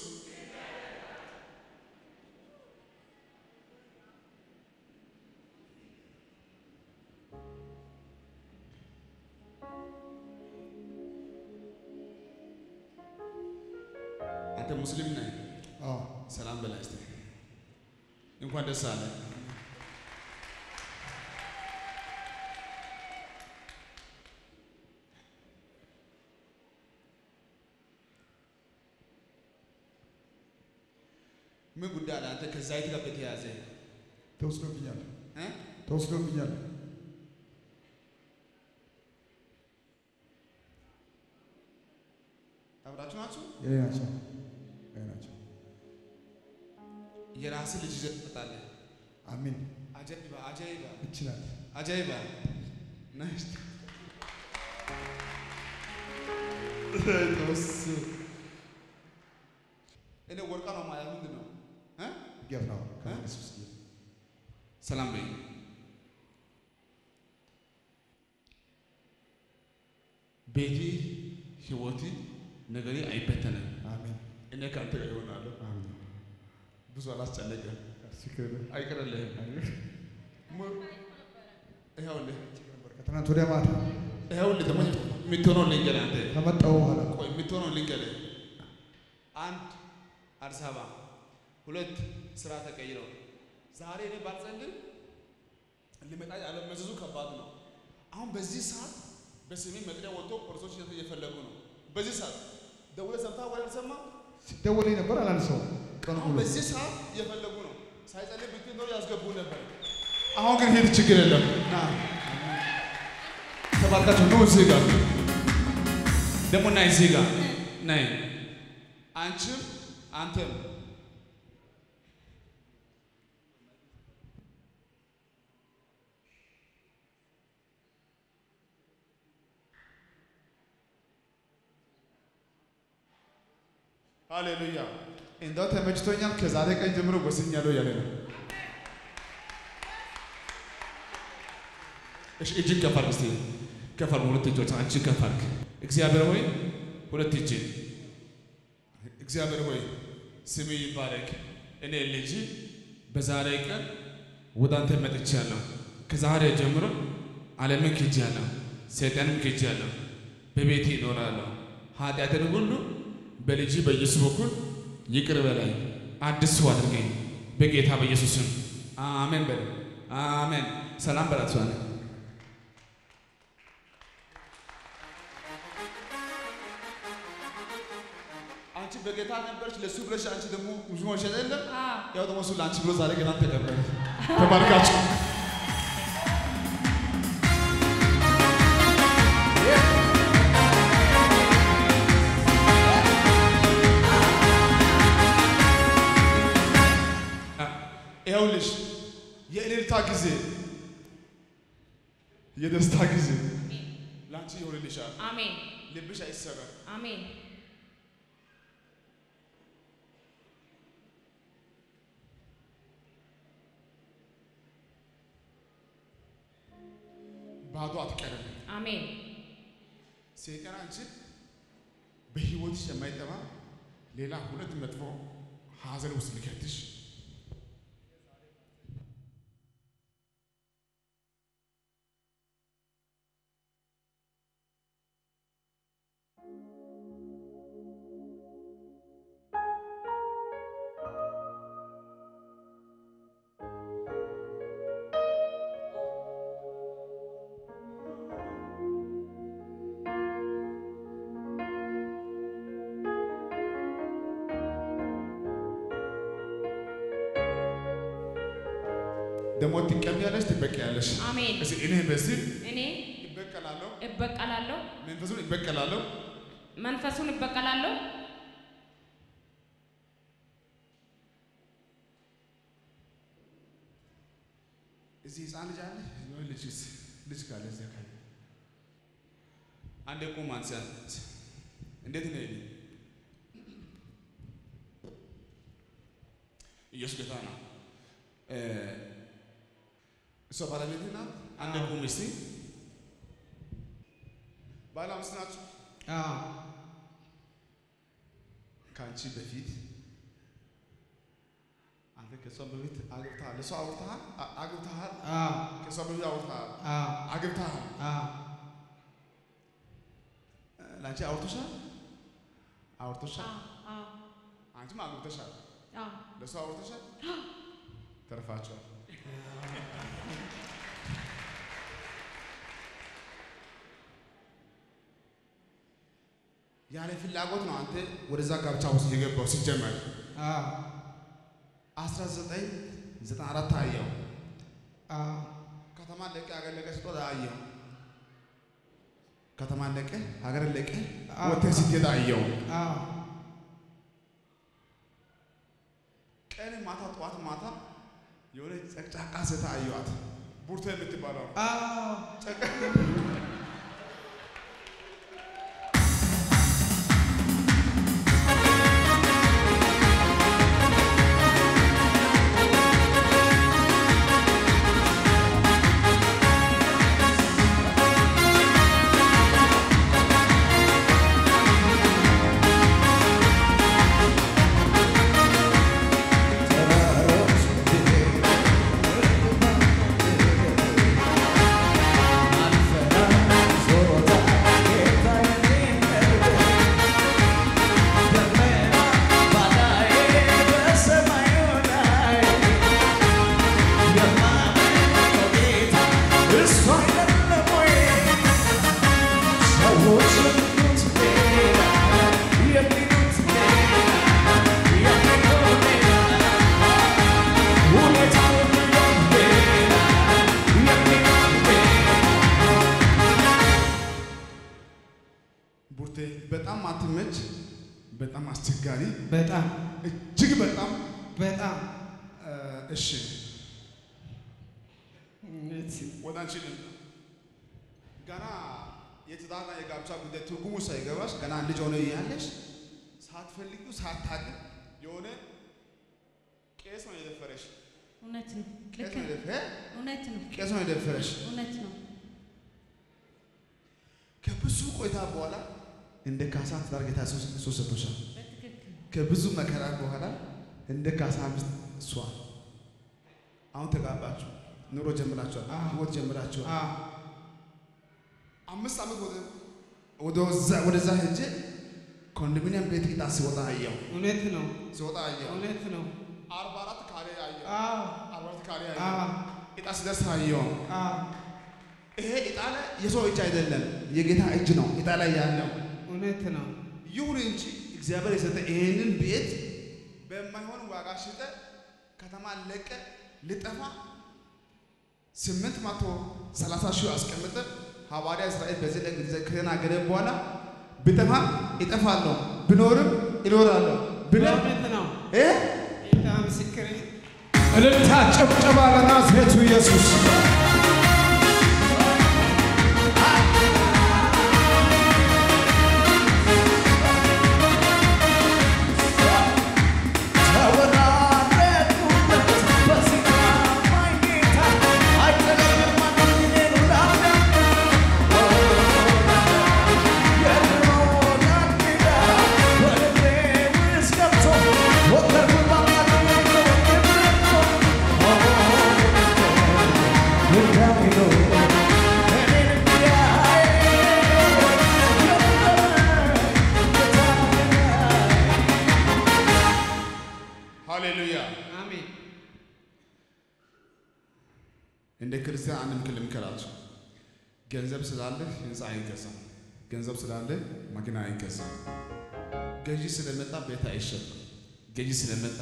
አንተ ሙስሊም ነህ? አዎ ሰላም በላይ እስቲ እንኳን ደስ አለ። ምን ጉዳይ አለ አንተ ከዛይት ጋር በተያያዘ ተወስዶብኛል እ? ተወስዶብኛል። አብራችሁ ናችሁ? ይሄ ናቸው ይሄ ናቸው። የራስህ ልጅ ይዘህ ትመጣለህ። አሚን አጃይባ አጃይባ ይችላል። አጃይባ ናይስ እኔ ወርቃ ነው ማያ ምንድን ነው እ? ጌታ ነው ከኢየሱስ ሰላም በይ። ቤቴ ህይወቴ ነገሬ አይበተንም። አሜን እኔ ከአንተ ጋር ይሆናለሁ። አሜን። ብዙ አላስጨነቅም፣ ሲክር አይቀርልህም። ሙ- ይኸውልህ ከትናንት ወዲያ ማታ ይኸውልህ ደግሞ የምትሆነው ልንገርህ አንተ ከመጣሁ በኋላ ቆይ የምትሆነው ልንገርህ። አንድ አዲስ አበባ፣ ሁለት ስራ ተቀይረው ዛሬ እኔ ባልጸልይ ሊመጣ ያለመዘዙ ከባድ ነው። አሁን በዚህ ሰዓት በስሜ መጥሪያ ወጥቶ ፖሊሶች እየፈለጉ ነው። በዚህ ሰዓት ደውለህ ሰምተሃል ወይ አልሰማህም? ሲደወልኝ ነበር አላነሳውም። ቀኑ አሁን ሙሉ በዚህ ሰዓት እየፈለጉ ነው። ሳይጸልይ ብትል ኖሮ ያስገቡ ነበር። አሁን ግን ሂድ፣ ችግር የለም። ና ተባርካችሁ ኑ እዚህ ጋር ደግሞ ናይ እዚህ ጋር ናይ አንቺም አንተም ሃሌሉያ እንደው ተመችቶኛል። ከዛሬ ቀን ጀምሮ ወስኛለሁ ያለ ነው። እሺ እጅን ከፍ አድርግ እስቲ ከፍ አድርግ። ሁለት እጆች አንቺ ከፍ አድርግ። እግዚአብሔር ሆይ ሁለት እጅ እግዚአብሔር ሆይ ስም ይባረክ። እኔ ልጅ በዛሬ ቀን ወደ አንተ መጥቻለሁ። ከዛሬ ጀምሮ ዓለምን ክጄአለሁ፣ ሰይጣንም ክጄአለሁ። በቤቴ እኖራለሁ። ኃጢአትን ሁሉ በልጅ በኢየሱስ በኩል ይቅር በላይ አዲስ ሰው አድርገኝ በጌታ በኢየሱስ ስም አሜን በል። አሜን። ሰላም በላችሁ አለ አንቺ በጌታ ነበርሽ ለሱ ብለሽ አንቺ ደግሞ ሙስሊም ሆነሽ አይደለም? አዎ ያው ደግሞ እሱ ለአንቺ ብሎ ዛሬ ገና ተቀበለ። ተባርካችሁ ይኸውልሽ የእልልታ ጊዜ የደስታ ጊዜ ለአንቺ ይሆንልሻል። አሜን ልብሽ አይሰበር። አሜን ባዶ አትቀርም። አሜን ሰይጣን አንቺን በህይወትሽ የማይጠባ ሌላ ሁለት መጥፎ ሀዘን ውስጥ ሊከትሽ ደግሞ ትቀቢያለሽ፣ ትበቀያለሽ። አሜን እስኪ እኔ በዚህ እኔ ይበቀላለሁ፣ እበቀላለሁ መንፈሱን ይበቀላለሁ። መንፈሱን እበቀላለሁ እዚህ ህፃን ልጅ አለ ወይ ልጅስ ልጅ ካለ እዚያ ካለ አንዴ ቁም አንሳ። እንዴት ነው ይሄ? ኢየሱስ ጌታ ነው። እ እሷ ባለቤት ናት። አንዴ ቁም እስቲ። ባለ አምስት ናችሁ። ከአንቺ በፊት አንተ ከእሷ በፊት አግብተሃል። እሷ አውርተሃል፣ አ- አግብተሃል። ከእሷ በፊት አውርተሃል፣ አግብተሃል። ለአንቺ አውርቶሻል፣ አውርቶሻል። አንቺም አግብተሻል፣ ለእሷ አውርቶሻል። ተርፋቸዋል። ያለ ፍላጎት ነው አንተ ወደዛ ጋብቻ ውስጥ የገባው ሲጀመር 1994 አየው። አዎ ከተማ ለቀ ሀገር ለቀ ስትወጣ አየው። ከተማ ለቀ ሀገር ለቀ አዎ። ወጥተህ ስትሄድ አየው። አዎ ቀን ማታ ጠዋት ማታ የሆነ ጨቅጫቃ ሴት አየዋት። ቡርቴ የምትባለው አዎ ቡርቴ በጣም አትመች፣ በጣም አስቸጋሪ፣ በጣም እጅግ በጣም በጣም እ፣ እሺ ወደ አንቺ ልምጣ። ገና የትዳርና የጋብቻ ጉዳይ ትርጉሙ ሳይገባሽ ገና ልጅ ሆነ እያለሽ ሳትፈልጊው ሳታውቂ የሆነ ቄስ ነው የደፈረሽ። እውነት ነው። ቄስ ልክ ነው ነው። የደፈረ እውነት ነው። ቄስ ነው የደፈረሽ። እውነት ነው። ከብዙ ቆይታ በኋላ እንደ ካሳ ትዳር ጌታ ኢየሱስ ክርስቶስ ሰጥቶሻል። በትክክል ከብዙ መከራ በኋላ እንደ ካሳ ሚስት እሷ አሁን ተጋባችሁ፣ ኑሮ ጀምራችኋል፣ አዎ። ህይወት ጀምራችኋል። አዎ አምስት ዓመት ወደ ወደዛ ወደዛ ሄጄ ኮንዶሚኒየም ቤት ጌታ ሲወጣ አየሁ፣ እውነት ነው። ሲወጣ አየሁ። እውነት ነው። አርባ አራት ካሬ አየሁ፣ አዎ አርባ አራት ካሬ አዎ አየሁ። ዕጣ ሲደርስ አየሁ። አዎ ይሄ ዕጣ ላይ የሰው እጅ አይደለም የጌታ እጅ ነው ዕጣ ላይ ያለው። እውነት ነው። ይሁን እንጂ እግዚአብሔር የሰጠ ይሄንን ቤት በማይሆን ዋጋ ሽጠ ከተማ ለቀ ልጠፋ ስምንት መቶ ሰላሳ ሺህ አስቀምጠ ሐዋርያ እስራኤል በዚህ ላይ ጊዜ ከተናገረ በኋላ ብጠፋም እጠፋለሁ ብኖርም እኖራለሁ ብለህ እውነት ነው። እ ጌታ ምስክሬ እልልታ ጭብጨባ ለናዝሬቱ ኢየሱስ ሃሌሉያ አሜን። እንደ ክርስቲያን አንድ ምክር ልምከራችሁ። ገንዘብ ስላለ ህንፃ አይገዛም። ገንዘብ ስላለ መኪና አይገዛም። ገዢ ስለመጣ ቤት አይሸጥም። ገዢ ስለመጣ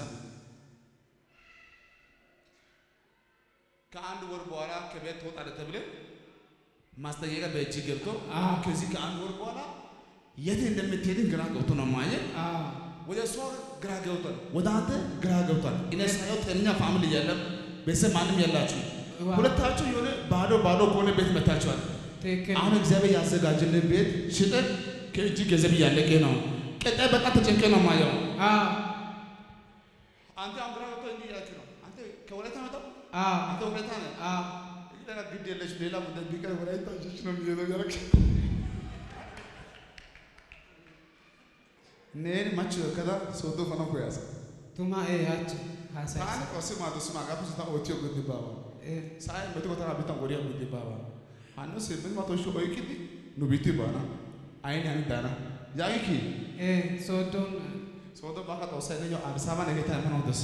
ከአንድ ወር በኋላ ከቤት ትወጣለህ ተብለህ ማስጠንቀቂያ በእጅ ገብቶ አዎ። ከዚህ ከአንድ ወር በኋላ የት እንደምትሄድን ግራ ገብቶ ነው ማየት አዎ ወደ እሷ ግራ ገብቷል፣ ወደ አንተ ግራ ገብቷል። እኔ ሳየው ጤነኛ ፋሚሊ የለም፣ ቤተሰብ ማንም የላችሁ። ዋው። ሁለታችሁ የሆነ ባዶ ባዶ ከሆነ ቤት መታችኋል። ትክክል አሁን እግዚአብሔር ያዘጋጀልን ቤት ሽጠን ከእጅ ገንዘብ እያለቀ ነው። ቀጣይ በጣም ተጨንቀ ነው ማየው። አዎ አንተ አሁን ግራ ገብቶ እንዲህ እያልክ ነው። አንተ ከወላይታ መጣው፣ አዎ አንተ ወላይታ ነህ። አዎ ሌላ ግድ የለሽ ሌላ ጉዳይ ቢቀር ወላይታ ልጆች ነው የሚሄደው ያልክ ነን ማች ከዛ ሶዶ ፈና ኮያስ ቱማ ኤ አች ሀሳይ ታን ቆስ ማዶ ስማ ጋር ስታ ኦቲዮ ጉድ ባባ ሳይ መቶ ኮታ ቢታን ወዲያ ጉድ ባባ አኖ ስምንት መቶ ሺህ ኦይኪዲ ኑ ቢቲ ባና አይን ያን ዳና ያይኪ ኤ ሶዶን ሶዶ ባካ ተወሰነ ነው አዲስ አበባ ነገታ ምን ወደስ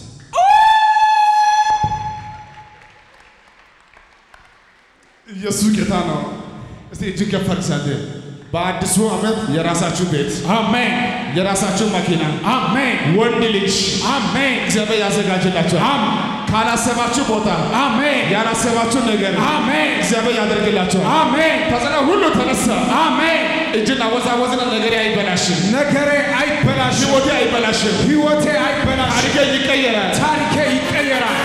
ኢየሱስ ጌታ ነው። እስቲ እጅግ ከፍ አድርግ በአዲሱ ዓመት የራሳችሁ ቤት፣ አሜን የራሳችሁ መኪና፣ አሜን ወንድ ልጅ አሜን እግዚአብሔር ያዘጋጅላችኋል። አም- ካላሰባችሁ ቦታ አሜን ያላሰባችሁ ነገር አሜን እግዚአብሔር ያደርግላችኋል። አሜን ተጽዕኖ ሁሉ ተነሳ። አሜን እጅን አወዛወዝና ነገሬ አይበላሽም፣ ነገሬ አይበላሽም ህይወቴ አይበላሽም፣ ህይወቴ አይበላሽም ታሪኬ ይቀየራል። ታሪኬ ይቀየራል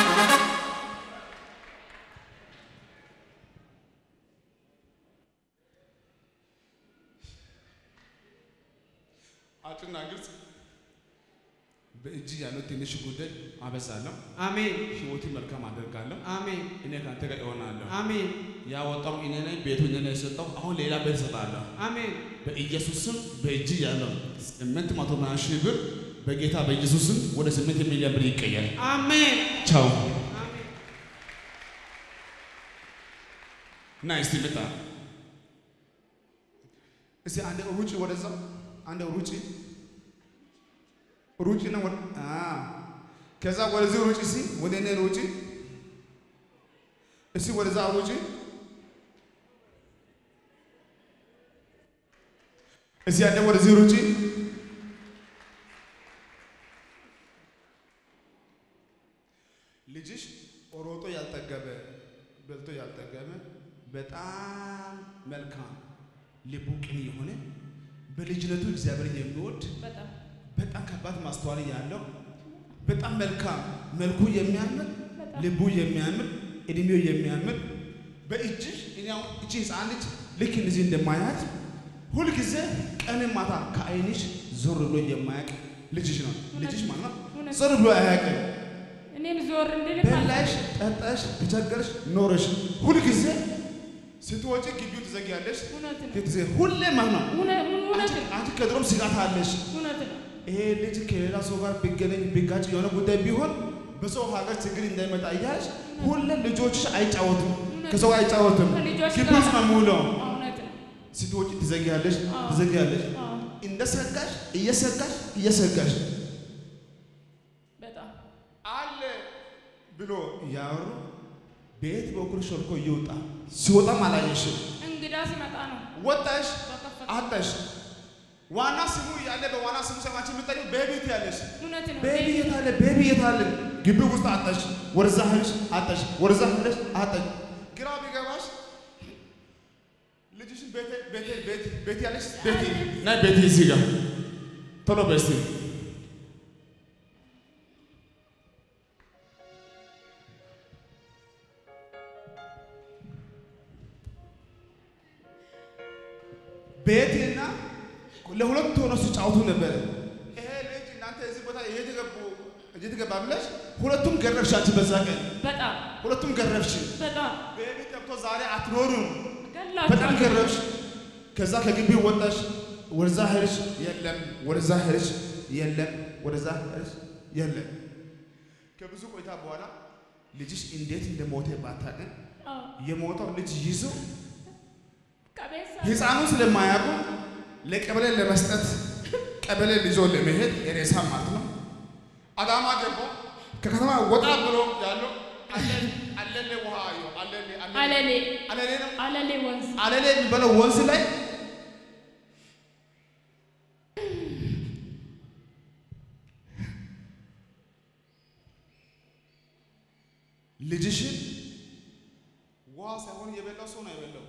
አጭርና ግልጽ በእጅ ያለው ትንሽ ጉዳይ አበዛለሁ፣ አሜን ህይወትን መልካም አደርጋለሁ። አሜን እኔ ከአንተ ጋር እሆናለሁ። አሜን ያወጣው እኔ ነኝ፣ ቤቱ እኔ ነኝ የሰጠው። አሁን ሌላ ቤት እሰጣለሁ። አሜን በኢየሱስ ስም በእጅ ያለው ስምንት መቶ ምናምን ሺህ ብር በጌታ በኢየሱስ ስም ወደ ስምንት ሚሊዮን ብር ይቀየር። አሜን ቻው አሜን እና እስቲ ምጣ እስቲ አንድ ሩጭ ወደዛ አንድ ሩጭ ሩጭ ነው ወደ አ ከዛ ወደዚህ ሩጭ እስቲ ወደ እኔ ሩጭ እስቲ ወደዛ ሩጭ እስቲ አንድ ወደዚህ ሩጭ ልጅሽ ሮጦ ያልጠገበ በልቶ ያልጠገበ በጣም መልካም ልቡ ቅን የሆነ በልጅነቱ እግዚአብሔርን የሚወድ በጣም በጣም ከባድ ማስተዋል ያለው በጣም መልካም መልኩ የሚያምር በጣም ልቡ የሚያምር እድሜው የሚያምር በእጅሽ እኔ አሁን እቺ ህፃን ልጅ ልክ እንደዚህ እንደማያት ሁልጊዜ ቀንም ማታ ከአይንሽ ዞር ብሎ የማያውቅ ልጅሽ ነው። ልጅሽ ማለት ነው እውነት። ዞር ብሎ አያውቅም። እኔም ዞር እንድል በላሽ፣ ጠጣሽ፣ ተቸገረሽ፣ ኖረሽ ሁልጊዜ ስትወጪ ግቢው ትዘጊያለሽ። እውነት ነው ትዘጊ ሁሌ ማለት ነው። እውነት እውነት አንቺ- ነው አንቺ ከድሮም ስጋት አለሽ። እውነት ነው ይሄ ልጅ ከሌላ ሰው ጋር ቢገናኝ ቢጋጭ የሆነ ጉዳይ ቢሆን በሰው ሀገር ችግር እንዳይመጣ እያልሽ ሁሌ ልጆችሽ አይጫወቱም፣ ከሰው ጋር አይጫወቱም። ከልጆች ግቢ ጋር- ውስጥ ነው የሚውለው። እውነት ነው ስትወጪ ትዘጊያለሽ፣ አዎ። ትዘጊያለሽ። አዎ እንደ ሰጋሽ እየሰጋሽ እየሰጋሽ በጣም አለ ብሎ እያወሩ ቤት በኩል ሾልኮ እየወጣ ሲወጣም አላየሽም። እንግዳ ሲመጣ ነው ወጣሽ በከፈተ አጣሽ። ዋና ስሙ እያለ በዋና ስሙ ሰማች የምጠሪው ቤቢ ያለሽ እውነት ነው ቤቢ የት አለ? ቤቢ የት አለ? ግቢ ውስጥ አጣሽ። ወደዛ ሄድሽ አጣሽ። ወደዛ ሄደሽ አጣሽ። ግራ ቢገባሽ ልጅሽን ቤቴ ቤቴ ቤት ቤት ያለሽ ቤቴ ናይ ቤቴ እዚህ ጋር ቶሎ በይ እስቲ ቤቴና ለሁለት ሆነው ሲጫወቱ ነበረ። ይሄ ልጅ እናንተ እዚህ ቦታ እየተገቡ እየተገባ ብለሽ ሁለቱም ገረፍሽ። አንቺ በዛ ቀን በጣም ሁለቱም ገረፍሽ። በጣም ቤቢ ጠብቶ ዛሬ አትኖሩም። በጣም ገላችሁ ገረፍሽ። ከዛ ከግቢው ወጣሽ። ወደዛ ሄድሽ፣ የለም። ወደዛ ሄድሽ፣ የለም። ወደዛ ሄድሽ፣ የለም። ከብዙ ቆይታ በኋላ ልጅሽ እንዴት እንደሞተ ባታውቅም አዎ የሞተው ልጅ ይዞ ቀቤሳ ህፃኑ ስለማያውቁ ለቀበሌ ለመስጠት ቀበሌ ይዞ ለመሄድ የሬሳ ማለት ነው። አዳማ ገባ። ከከተማ ወጣ ብሎ ያለው አለ- አለሌ ውሃ አየሁ። አለሌ አለሌ አለሌ ነው። አለሌ ወንዝ አለሌ የሚባለው ወንዝ ላይ ልጅሽን ውሃ ሳይሆን የበላው ሰው ነው የበላው።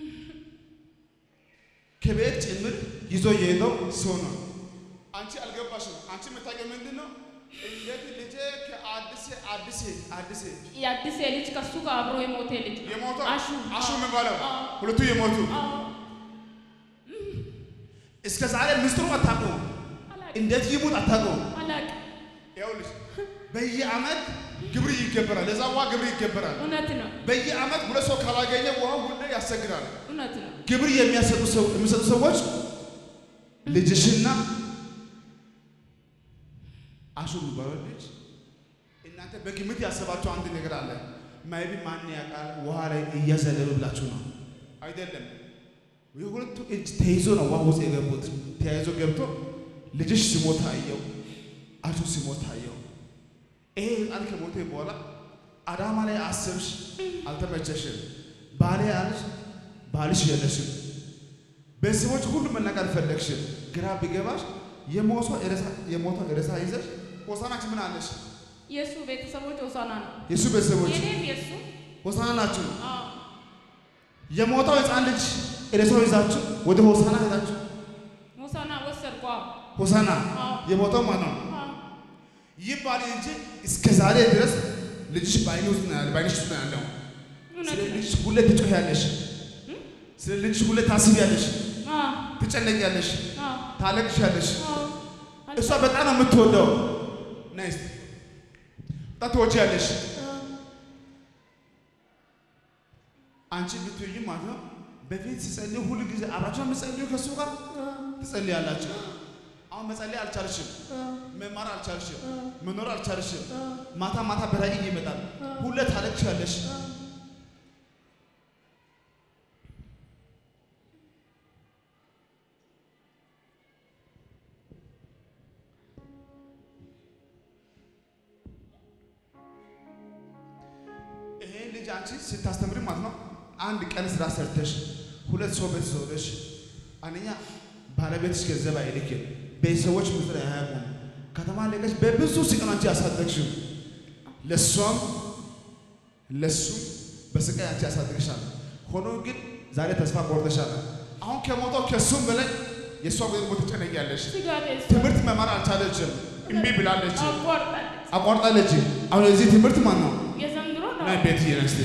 ከቤት ጭምር ይዞ የሄደው ሰው ነው። አንቺ አልገባሽም። አንቺ የምታውቂው ምንድን ነው? እንዴት ልጄ ከአዲስ አዲስ አዲስ የአዲስ ልጅ ከሱ ጋር አብሮ የሞተ ልጅ ነው። የሞተው አሹ አሹ አዎ። የሚባለው አዎ። ሁለቱ የሞቱ አዎ እስከ ዛሬ ምስጢሩ አታውቀውም። አላቅ እንዴት ይሙት አታውቀውም። አላቅ ይኸውልሽ በየዓመት ግብር ይገበራል። ለዛ ውሃ ግብር ይገበራል። እውነት ነው በየዓመት ሁለት ሰው ካላገኘ ውሃ ሁሌ ያሰግዳል። እውነት ነው ግብር የሚያሰጡ ሰው የሚሰጡ ሰዎች ልጅሽና አሹ የሚባለው ልጅ እናንተ በግምት ያሰባቸው አንድ ነገር አለ። ማይቢ ማን ያውቃል ውሃ ላይ እያዘለሉ ብላችሁ ነው አይደለም። የሁለቱ እጅ ተይዞ ነው ውሃ ውስጥ የገቡት። ተያይዞ ገብቶ ልጅሽ ሲሞት አየው፣ አሹ ሲሞት አየው። ይሄ ህፃን ከሞተ በኋላ አዳማ ላይ አስብሽ፣ አልተመቸሽም። ባሌ አለሽ፣ ባልሽ የለሽም። ቤተሰቦች ሁሉ መናገር ፈለግሽ፣ ግራ ቢገባሽ የሞቷ ሬሳ የሞቷ ሬሳ ይዘሽ ሆሳናችሁ ምን አለሽ? የእሱ ቤተሰቦች ሆሳና ነው። የእሱ ቤተሰቦች የኔም የእሱ ሆሳና ናችሁ። አዎ የሞታው ህፃን ልጅ ሬሳው ይዛችሁ ወደ ሆሳና ሄዳችሁ ሆሳና ወሰድኩ። አዎ ሆሳና አዎ የሞታው ማን ነው? አዎ ይባል እንጂ እስከ ዛሬ ድረስ ልጅሽ በአይኔ ውስጥ ነው ያለ በአይንሽ ውስጥ ነው ያለው። እውነት ስለ ነው። ልጅሽ ሁሌ ትጮያለሽ። ስለ ልጅሽ ሁሌ ታስቢያለሽ፣ አዎ ትጨነቂያለሽ፣ አዎ ታለቅሻለሽ። አዎ እሷ በጣም ነው የምትወደው። ናይስ በጣም ትወጂያለሽ። አንቺ ብትወጂ ማለት ነው። በፊት ሲጸልዩ ሁሉ ጊዜ አብራችሁ የምትጸልዩ ከእሱ ጋር ትጸልያላችሁ። አሁን መጸለይ አልቻልሽም፣ መማር አልቻልሽም፣ መኖር አልቻልሽም። ማታ ማታ በራእይ ይመጣል። ሁሌ ታለቅሻለሽ። ይሄ ልጅ አንቺ ስታስተምሪ ማለት ነው አንድ ቀን ስራ ሰርተሽ ሁለት ሰው ቤት ዞረሽ፣ አንደኛ ባለቤትሽ ገንዘብ አይልክም፣ ቤተሰቦች ምድር አያውቁም። ከተማ ለቀሽ በብዙ ስቃይ አንቺ ያሳደግሽው ለሷም ለሱም በስቃይ አንቺ ያሳድግሻል። ሆኖ ግን ዛሬ ተስፋ ቆርጠሻል። አሁን ከሞተው ከሱም በላይ የእሷ ጉዳይ ሞት ትጨነቂያለሽ። ስጋቴ እሷ ትምህርት መማር አልቻለችም፣ እምቢ ብላለች፣ አቋርጣለች። አቋርጣለች። አሁን የዚህ ትምህርት ማን ነው? የዘንድሮ ነው። ናይ ቤት እየነስቴ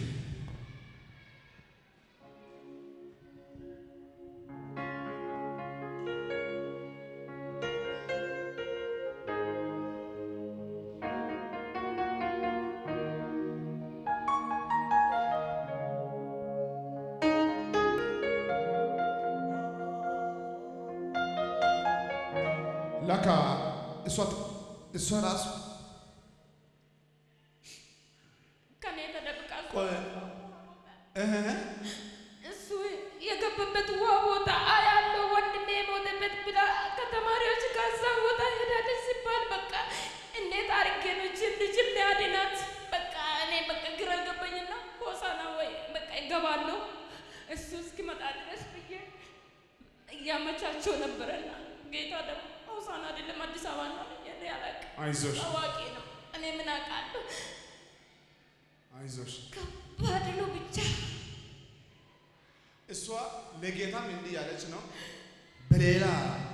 ለካ እሷ እሷ ራሱ ከኔ ተደብቃ እሷ ቆይ እህ እሱ የገባበት ውሃ ቦታ አያለው ወንድሜ የሞተበት ብላ ከተማሪዎች ጋር እዛ ቦታ ሄዳለች ሲባል በቃ እንዴት አድርጌ ነው ይህችን ልጅ ሊያድናት? በቃ እኔ በቃ ግራ ገባኝና ሆሳና ወይ በቃ ይገባለሁ እሱ እስኪመጣ ድረስ ብዬ እያመቻቸው ነበረና ጌታ ደግሞ ሆሳና አይደለም አዲስ አበባ ነው እኔ አላውቅም። አይዞሽ አዋቂ ነው። እኔ ምን አውቃለሁ? አይዞሽ ከባድ ነው ብቻ እሷ ለጌታም እንዲህ ያለች ነው በሌላ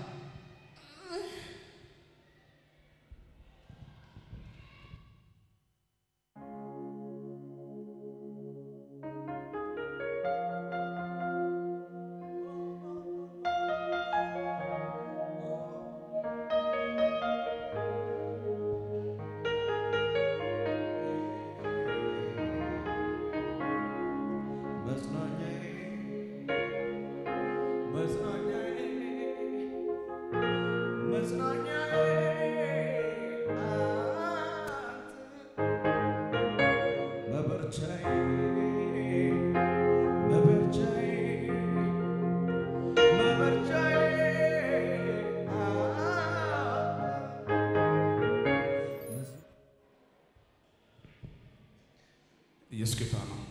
ኢየሱስ ጌታ ነው።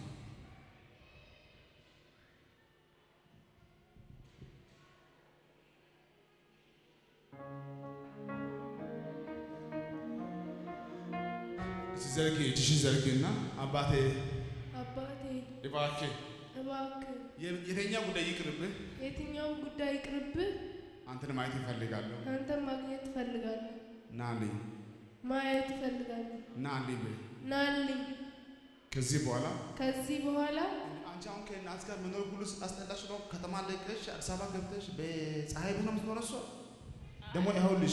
እስቲ ዘርጊ፣ እጅሽን ዘርጊና አባቴ አባቴ እባክህ እባክህ የ- የተኛ ጉዳይ ይቅርብህ፣ የትኛውን ጉዳይ ይቅርብህ፣ አንተን ማየት እፈልጋለሁ። አንተን ማግኘት እፈልጋለሁ፣ ናልኝ ማየት እፈልጋለሁ። ናልኝ በይ። ናልኝ። ከዚህ በኋላ ከዚህ በኋላ አንቺ አሁን ከእናት ጋር መኖር ሁሉ አስጠላሽ ነው። ከተማ ለቀሽ አዲስ አበባ ገብተሽ በፀሐይ ብሎ የምትኖረው እሷ ደግሞ ይኸውልሽ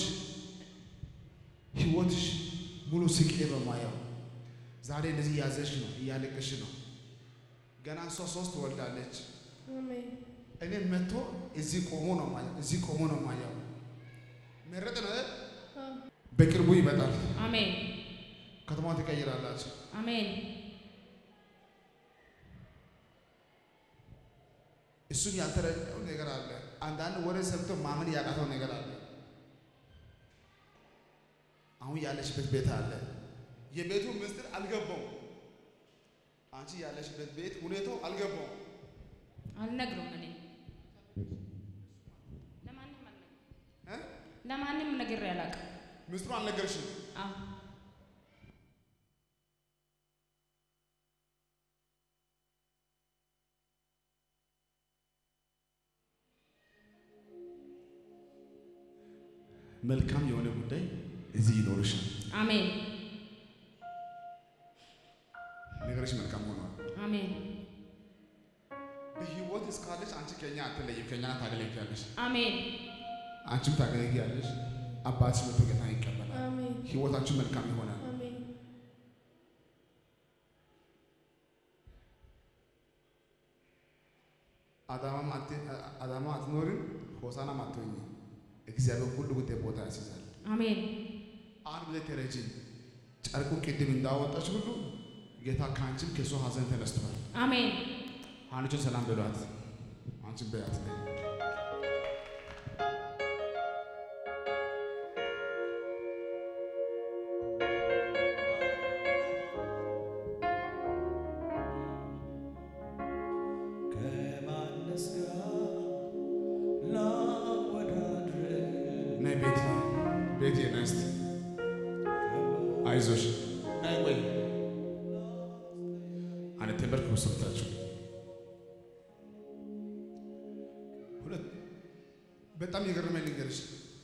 ህይወትሽ ሙሉ ስቄ በማየው ዛሬ እንደዚህ እያዘሽ ነው፣ እያለቀሽ ነው። ገና እሷ ሶስት ወልዳለች። አሜን እኔ መጥቶ እዚህ ቆሞ ነው ማየው፣ እዚህ ቆሞ ነው ማየው። መረጥ ነው አይደል? አዎ። በቅርቡ ይመጣል። አሜን ከተማ ትቀይራላችሁ። አሜን እሱም ያልተረዳው ነገር አለ። አንዳንድ ወሬ ሰምቶ ማመን ያቃተው ነገር አለ። አሁን ያለሽበት ቤት አለ። የቤቱ ምስጢር አልገባውም። አንቺ ያለሽበት ቤት ሁኔታው አልገባውም። አልነግሩም እኔ ለማንም ነግሬ አላውቅም። ምስጢሩ አልነገርሽም። አዎ መልካም የሆነ ጉዳይ እዚህ ይኖርሻል። አሜን ነገርሽ መልካም ሆኗል። አሜን በህይወት እስካለሽ አንቺ ከኛ አትለይም። ከኛ ታገለግያለሽ፣ አሜን አንቺም ታገለግያለሽ። አባትሽ መቶ ጌታን ይቀበላል። አሜን ህይወታችሁ መልካም ይሆናል። አሜን አዳማም አት- አዳማ አትኖሪም፣ ሆሳናም አትሆኝም። እግዚአብሔር ሁሉ ጉዳይ ቦታ ያስይዛል። አሜን አንድ ጊዜ ተረጂ ጨርቁን ቅድም እንዳወጣች ሁሉ ጌታ ከአንቺም ከእሱ ሀዘን ተነስቷል። አሜን አንቺን ሰላም በሏት፣ አንቺን በያት ላይ ከማንስ ጋር ላወዳድር ነይ ቤት ቤት ነስት አይዞሽ ነይ ቆይ አንድ ትምህርት ወሰድታችሁ ሁለት በጣም የገረመኝ ልንገርሽ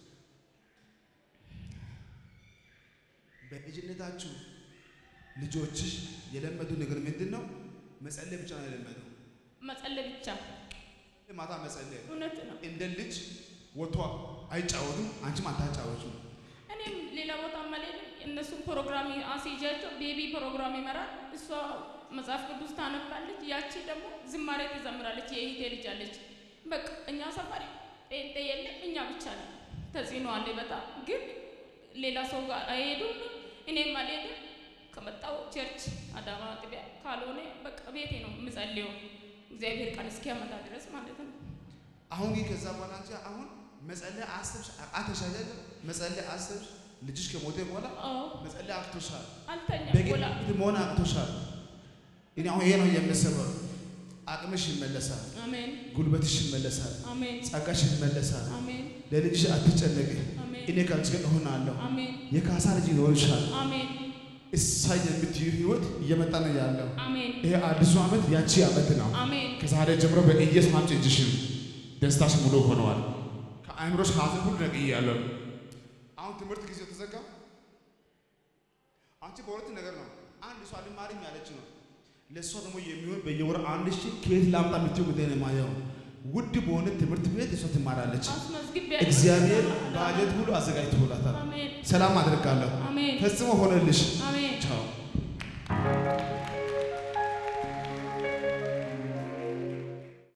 በልጅነታችሁ ልጆችሽ የለመዱ ነገር ምንድን ነው? መጸለይ ብቻ ነው የለመደው። መጸለይ ብቻ ማታ መጸለይ እውነት ነው። እንደ ልጅ ወጥቶ አይጫወቱም፣ አንቺም አታጫወቱም። እኔም ሌላ ቦታ አልሄድም። እነሱም ፕሮግራም አስይዣቸው ቤቢ ፕሮግራም ይመራል። እሷ መጽሐፍ ቅዱስ ታነባለች። ያቺ ደግሞ ዝማሬ ትዘምራለች። የእህቴ ልጅ አለች። በቃ እኛ ሰፈር ጴንጤ የለም፣ እኛ ብቻ ነው። ተጽዕኖ አለ በጣም ግን ሌላ ሰው ጋር አይሄዱም። እኔም አልሄድም። ከመጣው ቸርች አዳማ ጥቢያ ካልሆነ በቃ ቤቴ ነው የምጸልየው እግዚአብሔር ቃል እስኪያመጣ ድረስ ማለት ነው። አሁን ግን ከዛ በኋላ አንቺ አሁን መጸለይ አስብሽ አቅቶሽ አይደለም? መጸለይ አስብሽ ልጅሽ ከሞተ በኋላ አዎ መጸለይ አቅቶሻል። አልተኛም። በጌታ ጎላ ፊት መሆን አቅቶሻል። እኔ አሁን ይሄ ነው የምሰበው። አቅምሽ ይመለሳል፣ አሜን ጉልበትሽ ይመለሳል፣ አሜን ጸጋሽ ይመለሳል። አሜን ለልጅሽ አትጨነቂ። አሜን እኔ ከአንቺ ጋር እሆናለሁ። አሜን የካሳ ልጅ ይኖርሻል። አሜን እሳይ የምትዩ ህይወት እየመጣ ነው ያለው። አሜን ይሄ አዲሱ ዓመት ያንቺ ዓመት ነው። አሜን ከዛሬ ጀምሮ በኢየሱስ አምጪ እጅሽን ደስታሽ ሙሉ ሆነዋል። ከአእምሮሽ ሀዘን ሁሉ ነቅያለሁ። አሁን ትምህርት ጊዜው ተዘጋ። አንቺ በሁለት ነገር ነው። አንድ እሷ አልማርም ያለች ነው። ለእሷ ደግሞ የሚሆን በየወር አንድ ሺህ ከየት ላምጣ የምትይው ጉዳይ ነው የማየው። ውድ በሆነ ትምህርት ቤት እሷ ትማራለች። አስመዝግቤያለሁ። እግዚአብሔር ባጀት ሁሉ አዘጋጅቶላታል። አሜን ሰላም አድርጋለሁ። አሜን ፈጽሞ ሆነልሽ። አሜን